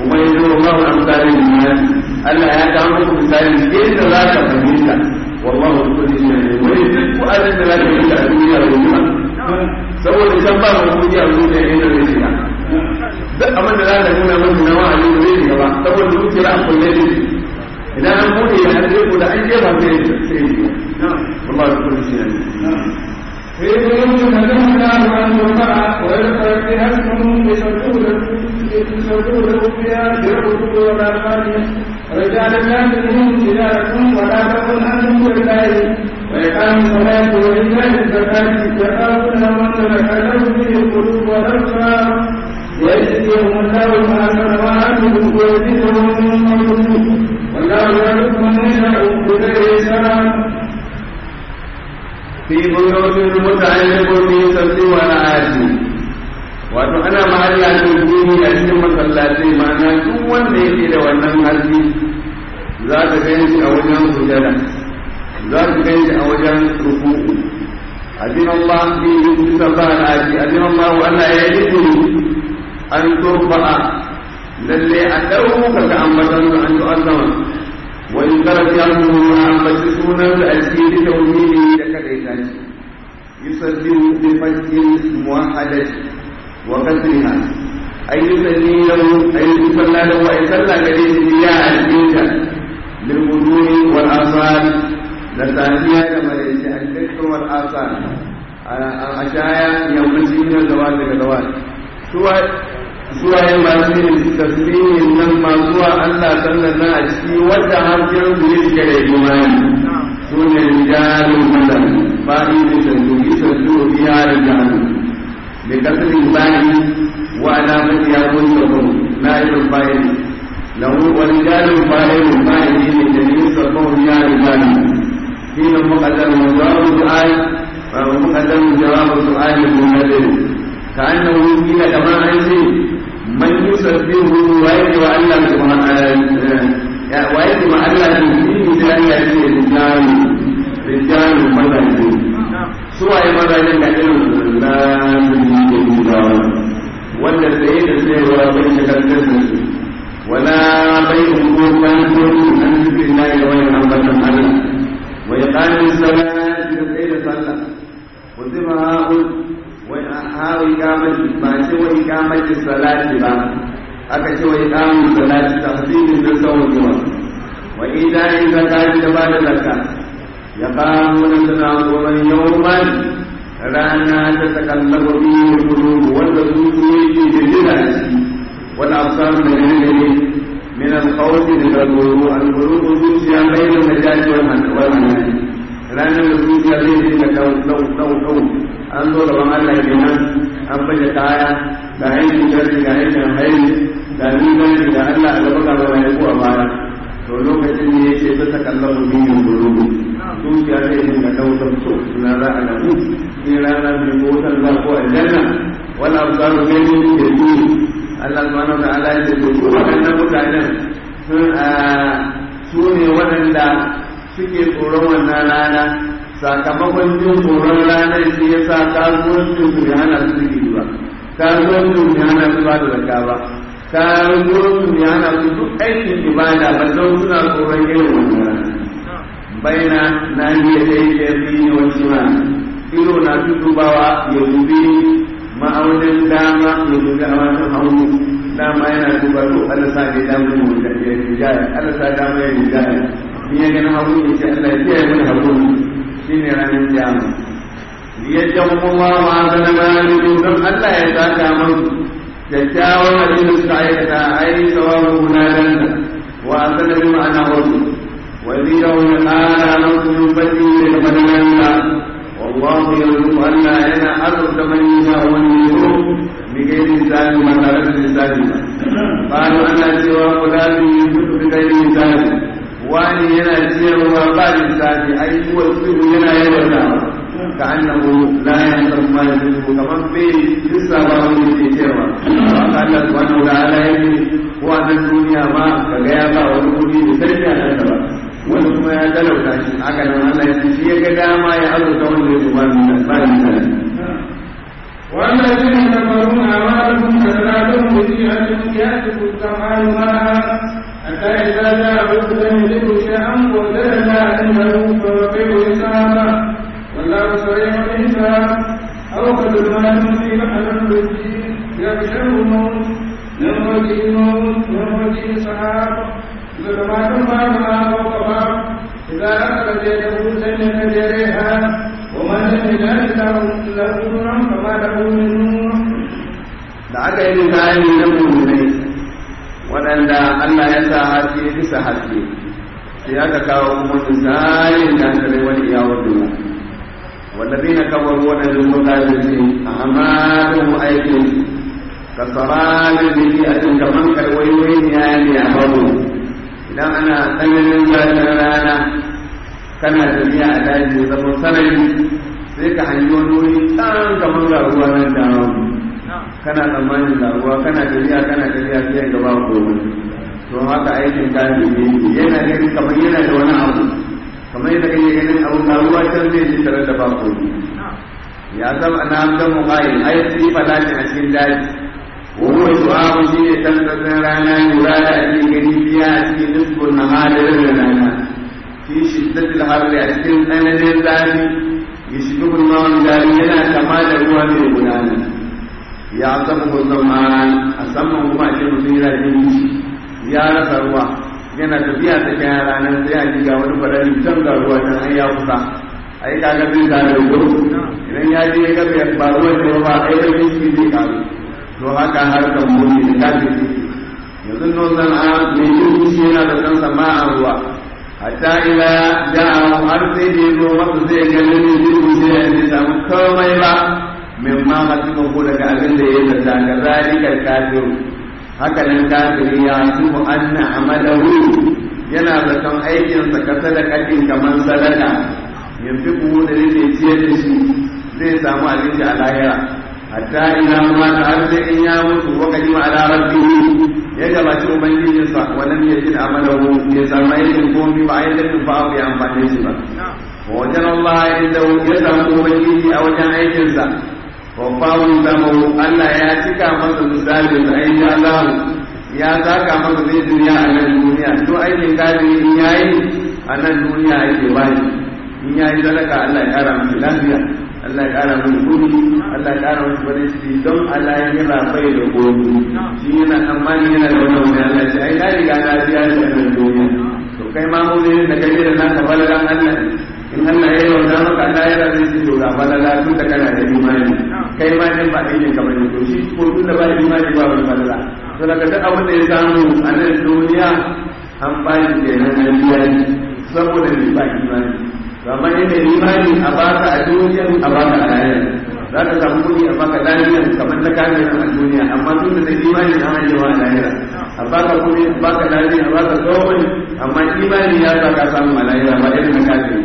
[SPEAKER 1] kuma ya zo ma wa amsalin duniya Allah ya kawo muku misali yadda za ka fahimta wallahu kulli shay'in wani duk wa'azin da za ka yi a duniya da kuma saboda can ba mu kuji a duniya inda zai shiga duk abin da za ka nuna musu na wa'azi da zai shiga ba saboda zuciyar an kulle ne idan an bude ya hade ku da an jefa sai sai wallahu kulli shay'in
[SPEAKER 2] في بيوت نزلنا عن الرفع ويذكر فيها اسمه لسجود فيها بالركوع والأرقام رجال لا تلهم تجارة ولا تكن عن ذكر الله وإقام الصلاة وإيتاء الزكاة يخافون من تتكلم به القلوب والأبصار ويجزيهم الله ما أحسن ما عملوا ويزيدهم من فضله والله يرزق من يشاء بغير حساب
[SPEAKER 1] في بيوت متعلق في سبت والعادي wato ana mahalla ta duni a cikin masallatai ma'ana duk wanda yake da wannan harbi za ka gani shi a wajen sujada za ka gani shi a wajen ruku'u azin Allah bi yusabba al-aji azin Allah wa Allah ya yi an turfa'a lalle a dauka ka ambatan an tu'azzama wa in karat ya mu ambaci sunan da asiri tauhidi da kadaita shi yusabbihu bi fajrin muwahhadati wa kasriha ay yusalli lahu ay yusalla lahu ay salla gare shi ya alƙinta lil wuduri wal asar da safiya da malaiti al-dhikr wal asar a shaya yammaci ne zawal daga zawal suwa suwa yin masu yin tasbihin nan ma zuwa Allah sallan na a ciki wadda harfin su yi suke da imani su ne rijalun madan ba'i da sandu isa su biya da jahannam da kasirin bayi wa alamar ya kun sabon na irin bayan lahu wa rijalun bayan bayan ne da yin sabon ya da jahannam shi ne muƙaddar jawabu su'ai muƙaddar jawabu su'ai da munadin ka annahu kila kamar an ce من يسبحه ويجب ألا ويجب ألا تنسيه بأن يأتي رجال رجال مذاهب سوى مذاهب كثير لا تنسيه الله wanda tsaye da tsayewa bai shagaltar da su wala bai ungo kan kotu an zikin na yi wani ambatan Allah wa ya ƙanin salati da tsaye da sallah wa zima ha'ul ha iqamati ba ce wa iqamati salati ba aka ce wa iqamati salati tafsirin da sauƙiwa wa idan zakati da bada zakka ya qamu da suna goban yawman rana ta takallabu biyu qulubu wanda su yake da jira shi wal absar da gane min al khawfi da guru al qulubu zuciya bayin najati wal hanani ranar da zuciya zai dinga dau dau dau dau an zo gaban Allah kenan an baje kaya ga aikin jarri ga aikin haini ga nizari da Allah a gaba gaba mai ko a baya to lokacin ne yake ta takallamu binin gurubu zuciya zai dinga dautar so na za a gabu in rana mai motar za ko aljanna wala absaru gani da su Allah subhanahu wa ta'ala ya ce to su waɗannan mutanen sun su ne waɗanda suke tsoron wannan rana sakamakon jin tsoron ranar shi ya sa kasuwancin su ya hana su rigi ba kasuwancin su ya hana su ba da zakka ba kasuwancin su ya hana su duk aikin ibada ba don suna tsoron irin wannan baina na iya dai da yi wa shima iro na dubawa ya dubi ma'aunin dama ya dubi a wajen haunu dama yana duba to Allah sa ya damu mu da ya rijaya Allah sa dama ya rijaya in ya gani haunu ya ce Allah ya kiyaye mana haunu shine ranar kiyama liyajjan kuma ma zana bayan don Allah ya saka musu kyakkyawan abin da suka aikata ai sawabu gudanar da wa asana bi ma'ana wasu wa zidahu ya ƙara musu min fadi da fadalansa wallahu yarzuqu Allah yana azurta man yasha wa man yusuf bi ghairi hisabi ma tare da hisabi ba qalu ana cewa fulani yusufu bi ghairi hisabi wani yana ciyarwa ba lissafi ai kuwa tsiru yana yawatawa ka annahu la yanzur ma yusufu kaman bai lissa ba wani yake ciyarwa ba ka Allah subhanahu wa ta'ala yake ko a nan duniya ma ka ga ya ba wani kudi da sarki a nan ba wani kuma ya talauta shi haka nan Allah ya ce shi ya ga dama ya azurta wanda ya ba ba lissafi
[SPEAKER 2] والذين كفروا أعمالهم كسراب بشيئة يأتي السماء معها حتى إذا جاء لم يجد شيئا وجدنا عنده فوقيه حسابا والله سريع الحساب أو كظلمات في بحر الرجيم يغشى الموت من وجه الموت من وجه سحاب ظلمات بعضها فوق بعض إذا أخرج يده لم يجريها ومن لم يجعل له نورا فما له من نور
[SPEAKER 1] da aka yi misali na mummunai waɗanda Allah ya sa haske bisa haske sai aka kawo kuma misalin kafirai wani iyawar duniya wallazi na kabar waɗanda sun kafirce a amalin aikin ka saralin da ke a cikin kaman karwaiwai ne ya ne a babu idan ana tsananin zafin rana kana tafiya a daji zama sarari sai ka hanyi wani wuri tsan kamar ga ruwa nan da kana tsammanin da ruwa kana tafiya kana tafiya sai ga ba komai to haka aikin kafin ne yana ganin kamar yana da wani abu kamar yadda kake ganin abu na ruwa can zai ji tare da ba komai ya zama na ga mu ai ai sai falati a cikin daji وهو سؤال شيء تنتظر رانا يراد أن يجري فيها في نصف النهار لنا في شدة الحر أسكن أنا لله يشبه الماء دارينا كما هو من غلانا يعصمه الظمان أسمه ما شيء مثيرا جنش يا رسول yana tafiya ta kayan ranar sai a ji ga wani farari can ga ruwa can an ya kusa a yi kaga zai zare da gudu idan ya je ya gabe ba ruwan ne ba a yi da shi zai karu to haka harkar muni da kafin yanzu nan zan a mai yin shi yana da san sama a ruwa hatta ila ja'a har sai da yazo masa zai ga ne zai sai ya samu komai ba min ma hasiba ko daga abin da ya zata ga zalika kafiru haka nan kafiri ya subu anna amalahu yana zaton aikinsa ka sadakatin kamar sadaka yanzu kuma da yake ciyar da shi zai samu abinci a lahira hatta ina ma ta har sai in ya mutu wa kalima ala rabbihi ya gabaci ubangijin sa wannan ya ji amalahu ya samu aikin komai ba ai da ba ya amfane shi ba wa wajen Allah inda ya samu ubangiji a wajen aikin sa wa fawu zamu Allah ya cika masa misalin da ai Allah ya saka masa zai duniya a nan duniya to aikin kafiri in yayi a nan duniya yake bani in yayi sadaka Allah ya kara masa lafiya Allah ya ƙara mun kudi Allah ya ƙara mun farin ciki don Allah ya yana bai da gobe shi yana tsammani yana da wannan wani Allah ce ai na riga na biya shi a nan duniya to kai ma mu ne da kai da naka balagan Allah in Allah ya yarda maka Allah ya yarda shi to ga balala tun da kana da imani kai ma din ba aikin ka bane to shi ko tun da ba imani ba wani balala to daga duk abin da ya samu a nan duniya an ba shi kenan an biya saboda bai ba imani amma yadda imani a baka a duniya a baka a lahira za ka samu kuɗi a baka lafiya kamar na kame a duniya amma tun da imani na hanyar a lahira a baka kuɗi a baka lafiya a baka tsohon amma imani ya sa ka samu a lahira ba irin na kame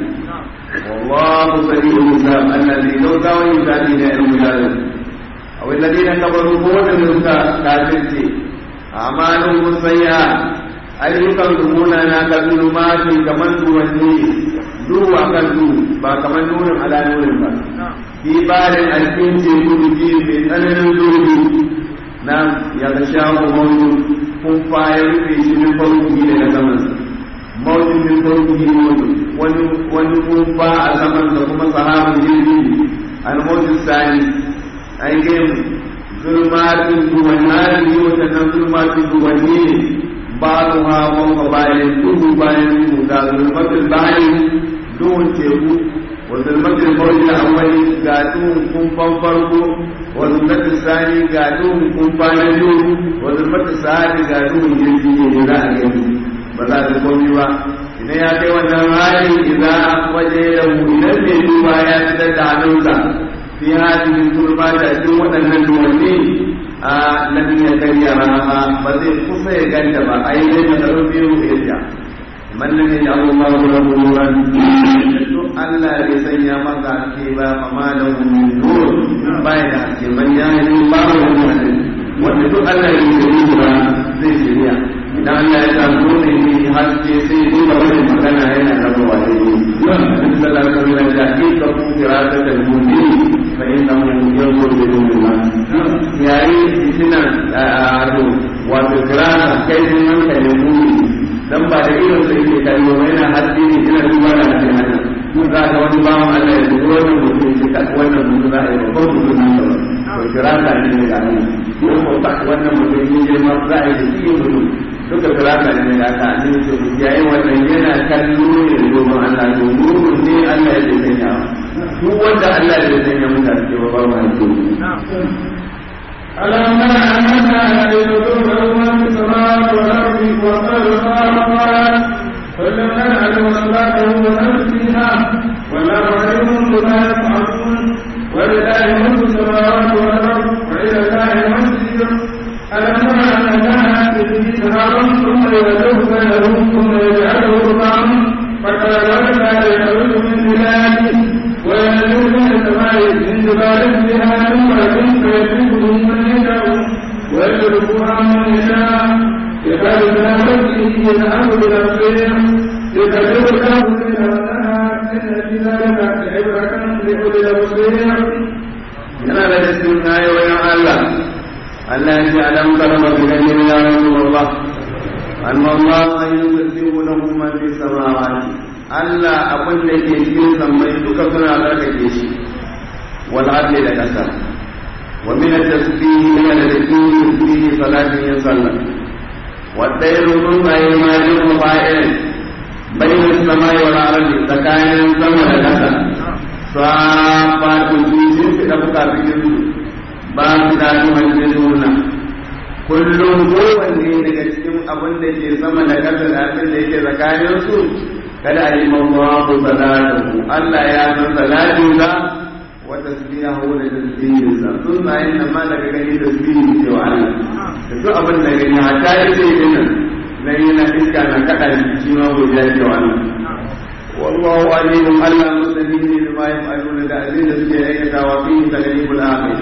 [SPEAKER 1] والله سريع الحساب الذي لو كان يسالي الى المجاهد او الذين كفروا قوة المسكا كافرتي اعمالهم السيئات ayyukan rumuna na ka zulumati kamar duwanni duhu a kan duhu ba kamar nurin ala nurin ba fi barin alfin teku biki mai tsananin duhu na ya ga shawo mawuyu kun ya rufe shi min farko daga samansa mawuyu min farko wani wani kumfa a samansa kuma sahabin jirgi al-mawuyu sani ai gaimu zulmatin duwanni ne watannan zulmatin duwanni ne بعضها فوق بعض دوه باين دا ظلمة البحر دون تيكو وظلمة الموج الأول قاتون كن فنفرقو وظلمة الثاني قاتون كن فانجو وظلمة الثالث قاتون جلدي جلاء جلدي بلا تقومي با إذا يأتي والنهاري إذا أخرج له إلى البيت ويا تدعى في هذه الظلمات أجوة النجومين a lam ya kariya raha ba zai kusa ya ganta ba ai dai da tsaro biyu ya man lam yaj'al Allahu lahu nuran to Allah bai sanya maka ke ba fa ma lahu min nur bai da ke man ya yi ba wani wanda duk Allah ya yi ba zai shirya idan Allah ya sa dole ne haske sai ya duba wani magana yana raba wa da yi sallallahu alaihi wasallam da ke ka ku firata da mu'min fa innahu yanzuru bi nuril kai sun hankalin muni dan ba da irin sa yake kallo ba yana haddi ne ina duba da hadin haka mun za ka wani bawan Allah ya dubo wannan mutum shi ka wannan mutum za a yi babban mutum nan ba to kira ka ne daga nan ko ko ba wannan mutum ne girma za a yi da shi mutum duka kira ka ne daga ka ne to yayin wannan yana kallo ne domin Allah to nurun ne Allah ya sanya duk wanda Allah ya sanya mutane ba ba ma
[SPEAKER 2] ألم تر أننا يدور من في السماوات والأرض وقد خلقنا فلم نعلم صلاته ونفسها والله عليم بما يفعلون ولله ملك السماوات والأرض وإلى الله المصير ألم تر أننا به نهارا ثم يدعو بينهم ثم يجعله ربعا فكذلك يخرج من بلاده وينزل من السماء من جبال فيها نمرة فيدركه من يشاء ويتركها من يشاء يكاد بنفسه يذهب بنفسه يكذب له الليل والنهار إن في ذلك لعبرة لأولي الأبصير
[SPEAKER 1] yana da cikin ayoyin Allah Allah ya ce alam karama bi gani ya rasulullah anna Allah an yusabbihu lahu ma fi samawati Allah abin da ke cikin sammai duka suna tsarkake shi wal ardi da kasa wa min at-tasbih min al-tasbih salatin ya sallah wa dayru min ayyamajin mubairin bayna as-samai wal ardi tsakanin sama da kasa safatun sun fi da bukatun su ba su da hannun nuna kullum kowanne daga cikin abin da ke sama da ƙasa da abin da yake tsakanin su kada a yi mawaku salatu Allah ya san salatin sa wa tasbihu da tasbihin sa sun na yin nan ma daga gani tasbihin ce wa Allah da duk abin da gani hatta yi sai dinnan na yi na iska na kaɗa shi ma godiya ce wa Allah والله عليم ألا مسلمين بما يفعلون الذين سيئة وفيه تغليب الآخر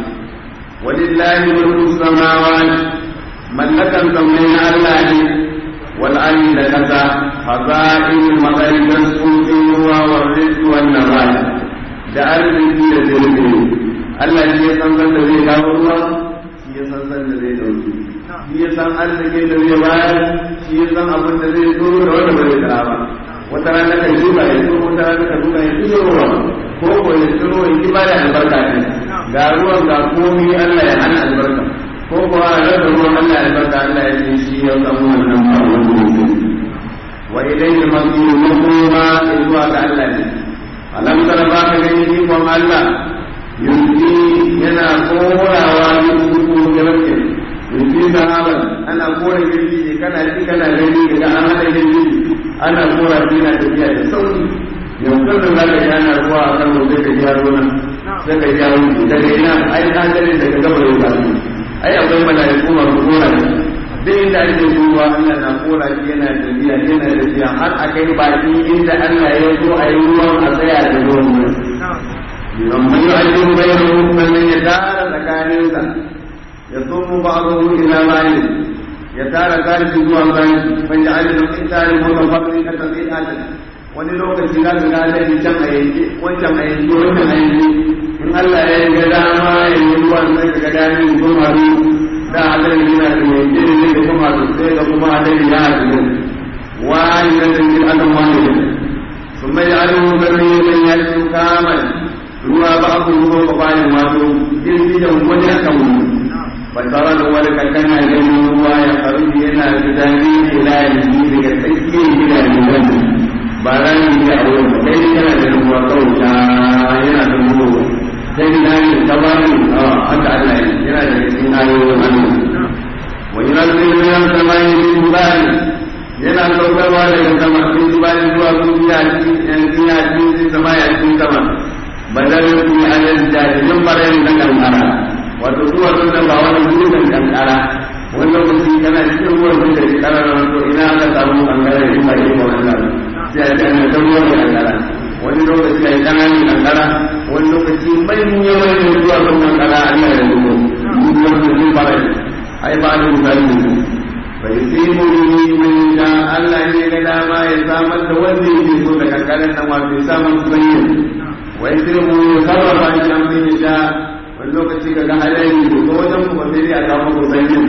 [SPEAKER 1] ولله ملك السماوات ملكا سمين الله والأرض لكذا خزائن المطر تسقط والرزق والنبات da arziki da zirgin Allah shi ya san san da zai kawo ruwa shi ya san san da zai dauki shi ya san arzikin da zai bayar shi ya san abin da zai tsoro da wanda ba zai kara ba wata rana kan shuka ya tsoro wata rana kan shuka ya tsoro ruwa ko ko ya tsoro ya ki bada albarka ne ga ruwan ga komi Allah ya hana albarka ko ko a rasa ruwan Allah ya albarka Allah ya ce shi ya samu wannan ba wani mutum wa ilayhi al-masir makoma zuwa ga Allah ne alam tara ba ka gani ikon Allah yunki yana korawa yusufu garke yunki sahaban ana kora girgije kana ji kana gani daga an hada girgije ana kora shi na tafiya da sauri yanzu da za ka ji ana ruwa a kan zai ka ji yaro nan sai ka ji yaro daga ina ai hadarin daga gaba yau ba ai akwai mala'iku masu kora shi duk inda ake ruwa Allah na kora shi yana tafiya yana tafiya har a kai baki inda Allah ya zo a yi ruwan a tsaya da ruwan nan amma yi ajiyar bayan sannan ya tara tsakaninsa ya tsomo ba a zuwa ila bayan ya tara tarihi zuwa bayan ban ji ajiyar in tare mota faɗin ka tafi adal wani lokaci za ka ga adali can a yanke wancan a yanke wancan a yanke in Allah ya yi ga dama ya yi ruwan sai ka ga dani ko maru da adali yana da yanke ne da kuma sai ga kuma adali ya haɗu wani da zai adam wani da sun bai alu gari mai yakin kamar ruwa ba ku ruwa ba bayan wato girgijen wani akan wani fatara da wani kankana ganin ruwa ya faru yana gudani ila yanzu daga tsakiyar gidajen wani ba rani ne a wurin ba kai yana da ruwa kawai ta yana da ruwa sai na yi ta ba ni a haka Allah yana da cikin ayoyin Allah wa yana da yana sama yin bani yana saukarwa daga sama sun bani zuwa sun biya cikin biya cikin sama ya cikin sama badalin kuma alal jahilin barayin da kankara wato zuwa sun ba wani gudun kankara wani lokaci kana cikin ruwan sun da kankara na wato ina aka samu kankara ya ba yi wannan sai a kan ta ruwan kankara wani lokaci a yi kananin kankara wani lokaci manya manyan zuwa sun kankara a yi da zuwa ruwan da sun barayin ai ba da misali ne bai sai mu yi mai da Allah ne ga dama ya samar da wanda yake so da kankaran nan wato ya samar da bayyana wai sai mu sarrafa shi an bin da wani lokaci ga hadari da ko wajen kuma sai dai a samu ko sanyi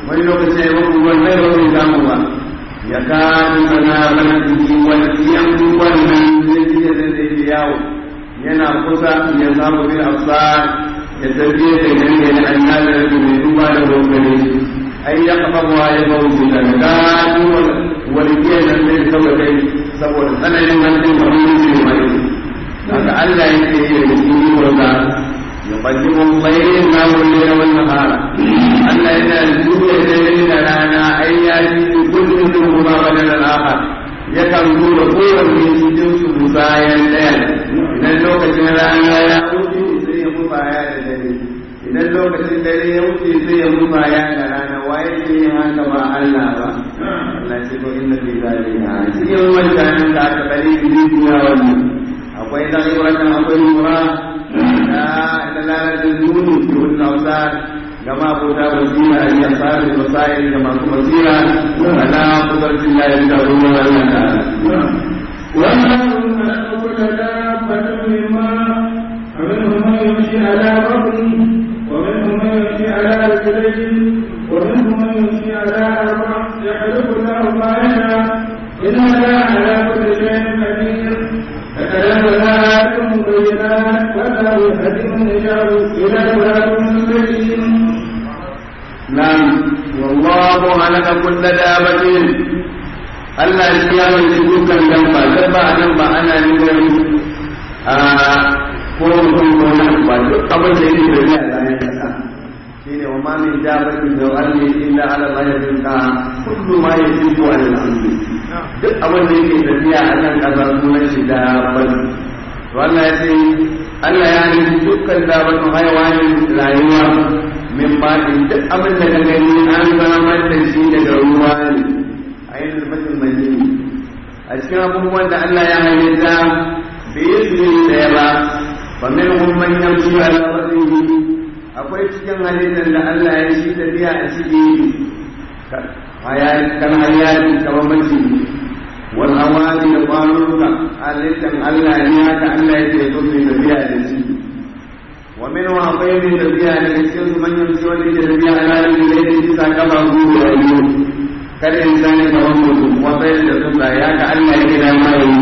[SPEAKER 1] wani lokaci ya muku ruwan mai wani zamu ba ya kanu sana barci walƙiyan wannan zai fiye da zai fi yawo yana kusa ya samu bin afsar ya tafiye da gani da annabi da mai duba da rokare ai ya kafa wa ya bauti da gano walƙiyan nan zai kawai kai saboda tsananin hannun da wani zai mai haka Allah yake yi da cikin wanda يقدم الليل ما الليل والنهار ألا إذا الدنيا ليل رانا أي يأتي كل منهما بدل الآخر yakan nuna kowanne cikin su musayan ɗaya idan lokacin rana ya wuce sai ya musaya da dare idan lokacin dare ya wuce sai ya musaya da rana waye ke yin haka ba Allah ba Allah ce ko inna fi zalika cikin wancan da aka bari duniya wannan akwai dan ibrahim akwai mura da dalalatin nuni fi wannan ausar gama abota basira ya tsari basairi da masu basira ala kudarcin ya yi da ruwan Allah ta'ala
[SPEAKER 2] ومن كل دابة مما فمنهم من يمشي على بطنه ومنهم من يمشي على رجلين ومنهم من يمشي على أربع يخلق الله ما يشاء إن الله على كل شيء قدير فكلام الآيات مبينات والله يهدي من يشاء إلى صراط مستقيم
[SPEAKER 1] نعم والله خلق كل دابة Allah ya mai dukkan dabba dabba a nan ba ana nufin a ko mutum ko na ba duk abin da yake da ya bayan kasa shine wa ma min dabbatin da ardi illa ala Allah ya rizqa kullu ma yajibu ala al-ardi duk abin da yake tafiya a nan kasa sunan shi dabba to Allah ya ce Allah ya nufi dukkan dabbatu hayawanin rayuwa min ma'in duk abin da ka gani an samar da shi daga ruwa ne a yin alfatin majini a cikin abubuwan da Allah ya halitta bai yi su ne ɗaya ba ba min humman yamshi ala wasihi akwai cikin halittar da Allah ya shi tafiya a ciki kan hayati kamar maciji wal awadi da kwanuka halittar Allah ne haka Allah ya ce so su tafiya da shi wa min wa akwai mai tafiya daga cikin su manyan su wanda ke tafiya a lalin da ya bisa kaba gudu a yi kada in zane kamar mutum wata yadda sun da ya ka Allah ya gina ma yi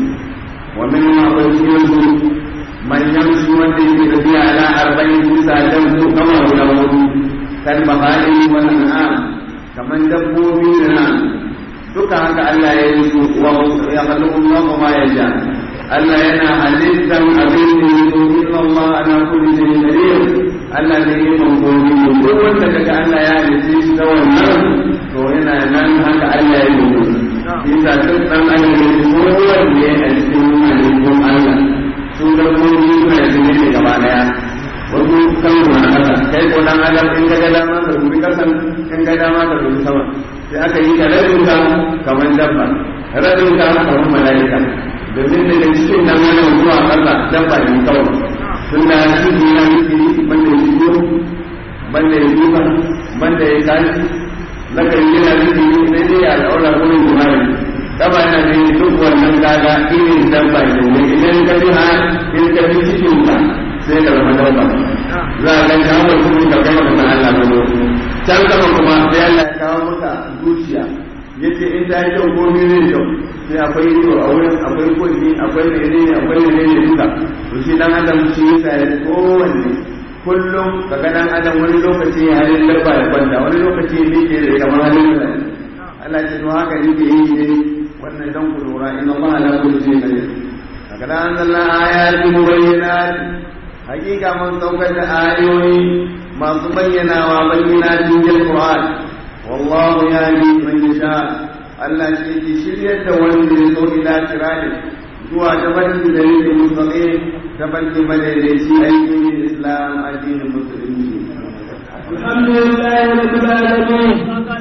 [SPEAKER 1] wa min wa akwai cikin su manyan su wanda ke tafiya a la arba'in bisa dan su kama guda hudu kan bahari wannan na kamar dabbobi da na duka haka Allah ya yi su wa ya kalli Allah ma ya ja Allah yana halittan abin da ya zo inna Allah ana kulli shay'in qadir Allah ne ya mangoni duk wanda daga Allah ya halitta shi ta wannan to yana nan haka Allah ya yi Bisa duk dan Allah ne kowanne a cikin halittun Allah su da kuma suna cikin ne gaba daya wasu kan na kasa kai ko dan adam in ga dama ka dubi kasan in ga dama ka dubi sama sai aka yi ka rabin ka kamar dabba rabin ka kamar mala'ika domin daga cikin nan wannan zuwa kasa dabba ne kawai tun da shi ne na miki banda ya shigo banda ya duba banda ya kashi zaka yi yana miki ne sai dai ya al'aura gurin jimari daba yana da duk wannan gaga irin dabba ne idan ka ji ha in ka ji cikin ka sai ka zama dabba za a ganka hawa cikin ka kai maka Allah ba can sama kuma sai Allah ya kawo maka zuciya yace in ta yi kyau ko mene kyau sai akwai ido a wurin akwai kulli akwai mene ne akwai mene ne duka to shi dan adam shi yasa ya kowanne kullum kaga dan adam wani lokaci ya halin dabba ya kwanta wani lokaci ya miƙe da kamar halin da Allah ce to haka yake yi ne wannan dan ku lura inna Allah la kulli shay'in qadir kaga dan Allah ayati mubayyinat hakika mun saukar da ayoyi masu bayyanawa bayyanatin jil Qur'an wallahu yahdi man yasha Allah shi ke shiryar da wanda ya so ila tirani zuwa ta barki da yake mustaqim ta barki madaidaici aikin Islam addinin musulunci
[SPEAKER 2] الحمد لله رب العالمين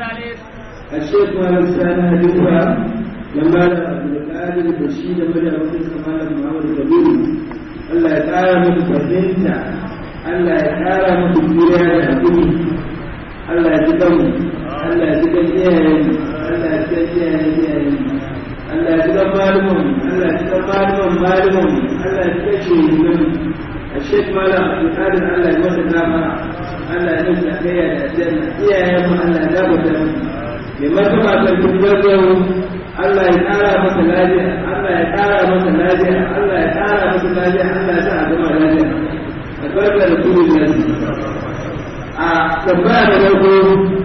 [SPEAKER 2] الشيخ مالك سنة حديثها لما عبد القادر بشير بن عبد الكمال محمد الكبير الله يتعالى من فهمتا الله يتعالى من الدنيا الحكيم الله يتقم الله يتقم إياه الله يتقم إياه Allah ya ga malumin Allah ya ga malumin malumin Allah ya kashe mun a shek mala alƙalin Allah ya masa dama Allah ya nufi kai ya da janna iyayen mu Allah ya gabata mu mai martaba sarkin gaggau Allah ya ƙara masa lafiya Allah ya ƙara masa lafiya Allah ya ƙara masa lafiya Allah ya sa a gama lafiya albarka da kuma yanzu a tambaya da farko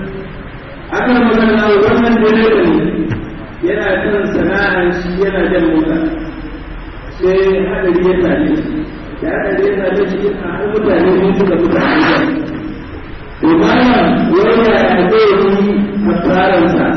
[SPEAKER 2] akan magana wannan direba ne yana kan sana'ar shi yana jan mota sai hadari ya same shi da hadari ya same shi a har mutane ne suka fita a gidan to bayan wanda ya zai yi a tsaransa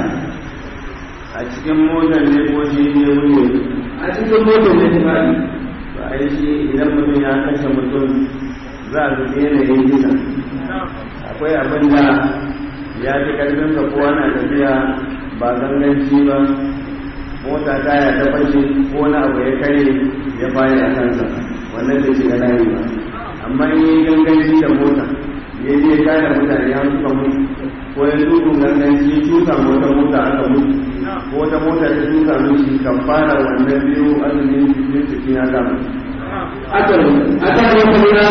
[SPEAKER 1] a cikin motar ne ko shi ne wuce
[SPEAKER 2] a cikin motar ne ta fadi
[SPEAKER 1] ba a yi shi idan mutum ya kashe mutum za a zuke yanayin kisa akwai abin da ya fi karfin ka kowa na tafiya ba ganganci ba mota taya ta fashe ko na abu ya kare ya fayi a kansa wannan da shiga layi ba amma in yi ganganci da mota ya je kare mutane ya suka mutu ko ya dukun ganganci tuka wata mota aka mutu ko wata mota ta tuka mishi kan fara wannan biyu azumin cikin cikin ya gama
[SPEAKER 2] aka aka wata lura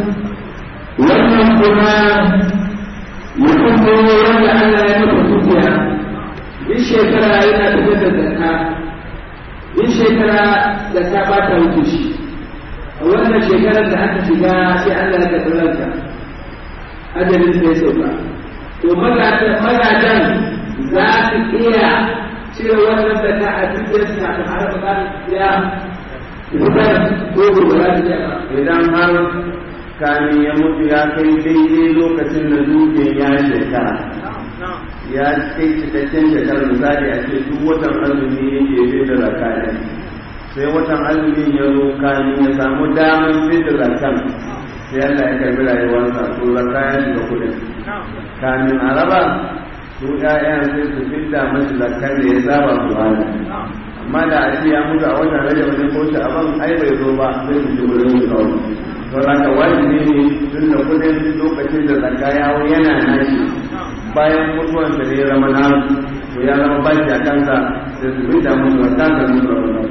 [SPEAKER 2] wannan kuma mutum ne wanda Allah ya nufa dukiya in shekara yana fitar da zakka in shekara zakka ba ta wuce shi a wannan shekarar da aka shiga sai Allah ya karɓi ranka ajalin sai sauka to magadan za su iya cire wannan zakka a cikin kafin har ba ya fitar ko gobe za su iya ba
[SPEAKER 1] idan har kamin ya mutu ya kai daidai lokacin da duke ya shekara ya kai cikakken shekarar misali a ce duk watan azumi yake fi da zakaya sai watan azumin ya zo kamin ya samu damar fi da zakan sai Allah ya karbi rayuwarsa to zakaya shiga kudin kamin a raba su ƴaƴan sai su fidda masu zakar da ya saba su hana amma da a ce ya mutu a watan rajab ne ko sha'aban ai bai zo ba sai su ji wurin su kawai don haka wajibi ne tun da kudin lokacin da zakka yawo yana nashi bayan mutuwan da ya zama na to ya zama baki a kansa da su bi da musu zakka da musu wannan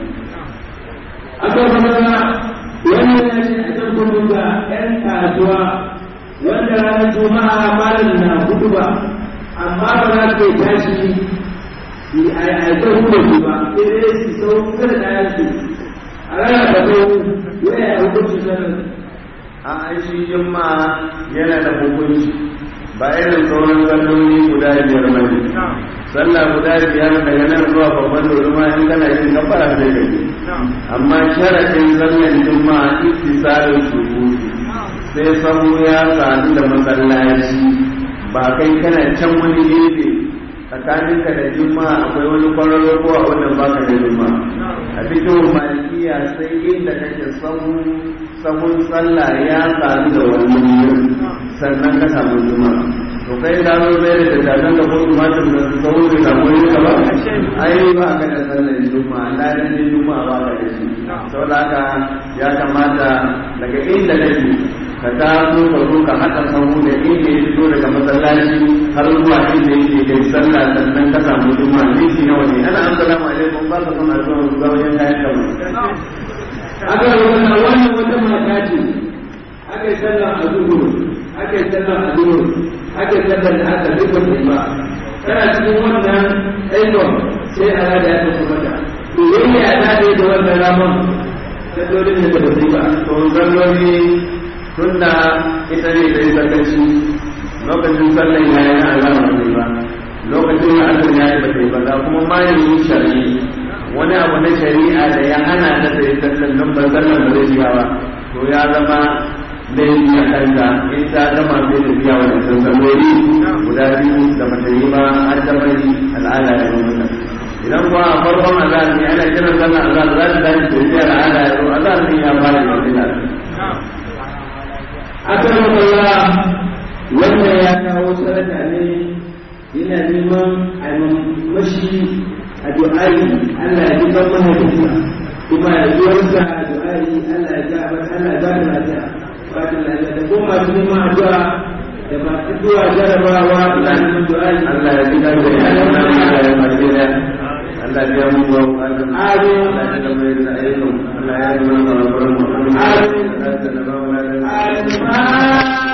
[SPEAKER 2] aka kuma wani ya ce a can kudu ga 'yan kasuwa wanda ranar juma'a malam na hudu ba amma ba za su tashi yi a aikar hudu su ba sai dai su sau kusa da kayan su a ranar da sau waya a hukunci sanar
[SPEAKER 1] an aishi jimma yana da hukunci ba irin sauran salloli guda biyar ba ne sallah guda biyar daga nan zuwa babban doruma in kana yin kafara sai ka yi amma sharaɗin sallan jimma ittisalin shuhudi sai sahu ya sadu da masallaci ba kai kana can wani gefe tsakaninka da juma'a akwai wani kwararro ko a wannan baka da juma'a a cikin malikiya sai inda kake sahun sahun sallah ya sadu da wannan wurin sannan ka samu juma'a to kai da zo bai da tadan da kuma matar da sahun da samu wani ka ba ai ba ka da sallar juma'a ladan ne juma'a ba ka da shi saboda haka ya kamata daga inda kake ka taso ka zo ka haɗa sahu da inda ya fito daga masallaci har zuwa inda yake kai sallah sannan ka samu juma'a minti nawa ne ana assalamu alaikum ba ka son addu'a zuwa wajen kayan kama
[SPEAKER 2] aka rubuta wannan wata mata ce aka yi sallar a zuhur aka yi sallar a zuhur aka yi sallar da aka duk ba ba tana cikin wannan aikon sai a rada ya tafi mata to yayi ya ta da wannan ramon ta dole ne da ba ba
[SPEAKER 1] to zalloli tunda ita ne da sakaci lokacin sallan ya yi na alama ba ba lokacin da azumi ya yi ba ta yi ba ga kuma malamin shari'i wani abu na shari'a da ya hana ta da ita sallan ba sallan ba zai biya ba to ya zama laifi a kanta in ta gama sai ta biya wani salloli guda biyu da mata yi ba har ta bari al'ada ya zo mata idan kuwa a farkon azhar ne ana kiran sallan azhar za ta dace da biya al'ada ya zo azhar ne ya fara yanzu da
[SPEAKER 2] aka rubuta wannan ya kawo sadaka ne yana neman a mashi a du'ayi Allah ya jiban mahaifinsa kuma ya ji wansa a du'ayi Allah ya ga Allah ya ba da lafiya ba da lafiya da kuma masu neman addu'a da masu zuwa jarabawa da neman du'ayi
[SPEAKER 1] Allah ya jiban da ya Allah ya mace da Allah ya mu wa Allah
[SPEAKER 2] Amin.
[SPEAKER 1] Allah ya da mai da ayyukan Allah ya yi mana da barmu
[SPEAKER 2] Amin.
[SPEAKER 1] Allah ya da ba mu da
[SPEAKER 2] Amin.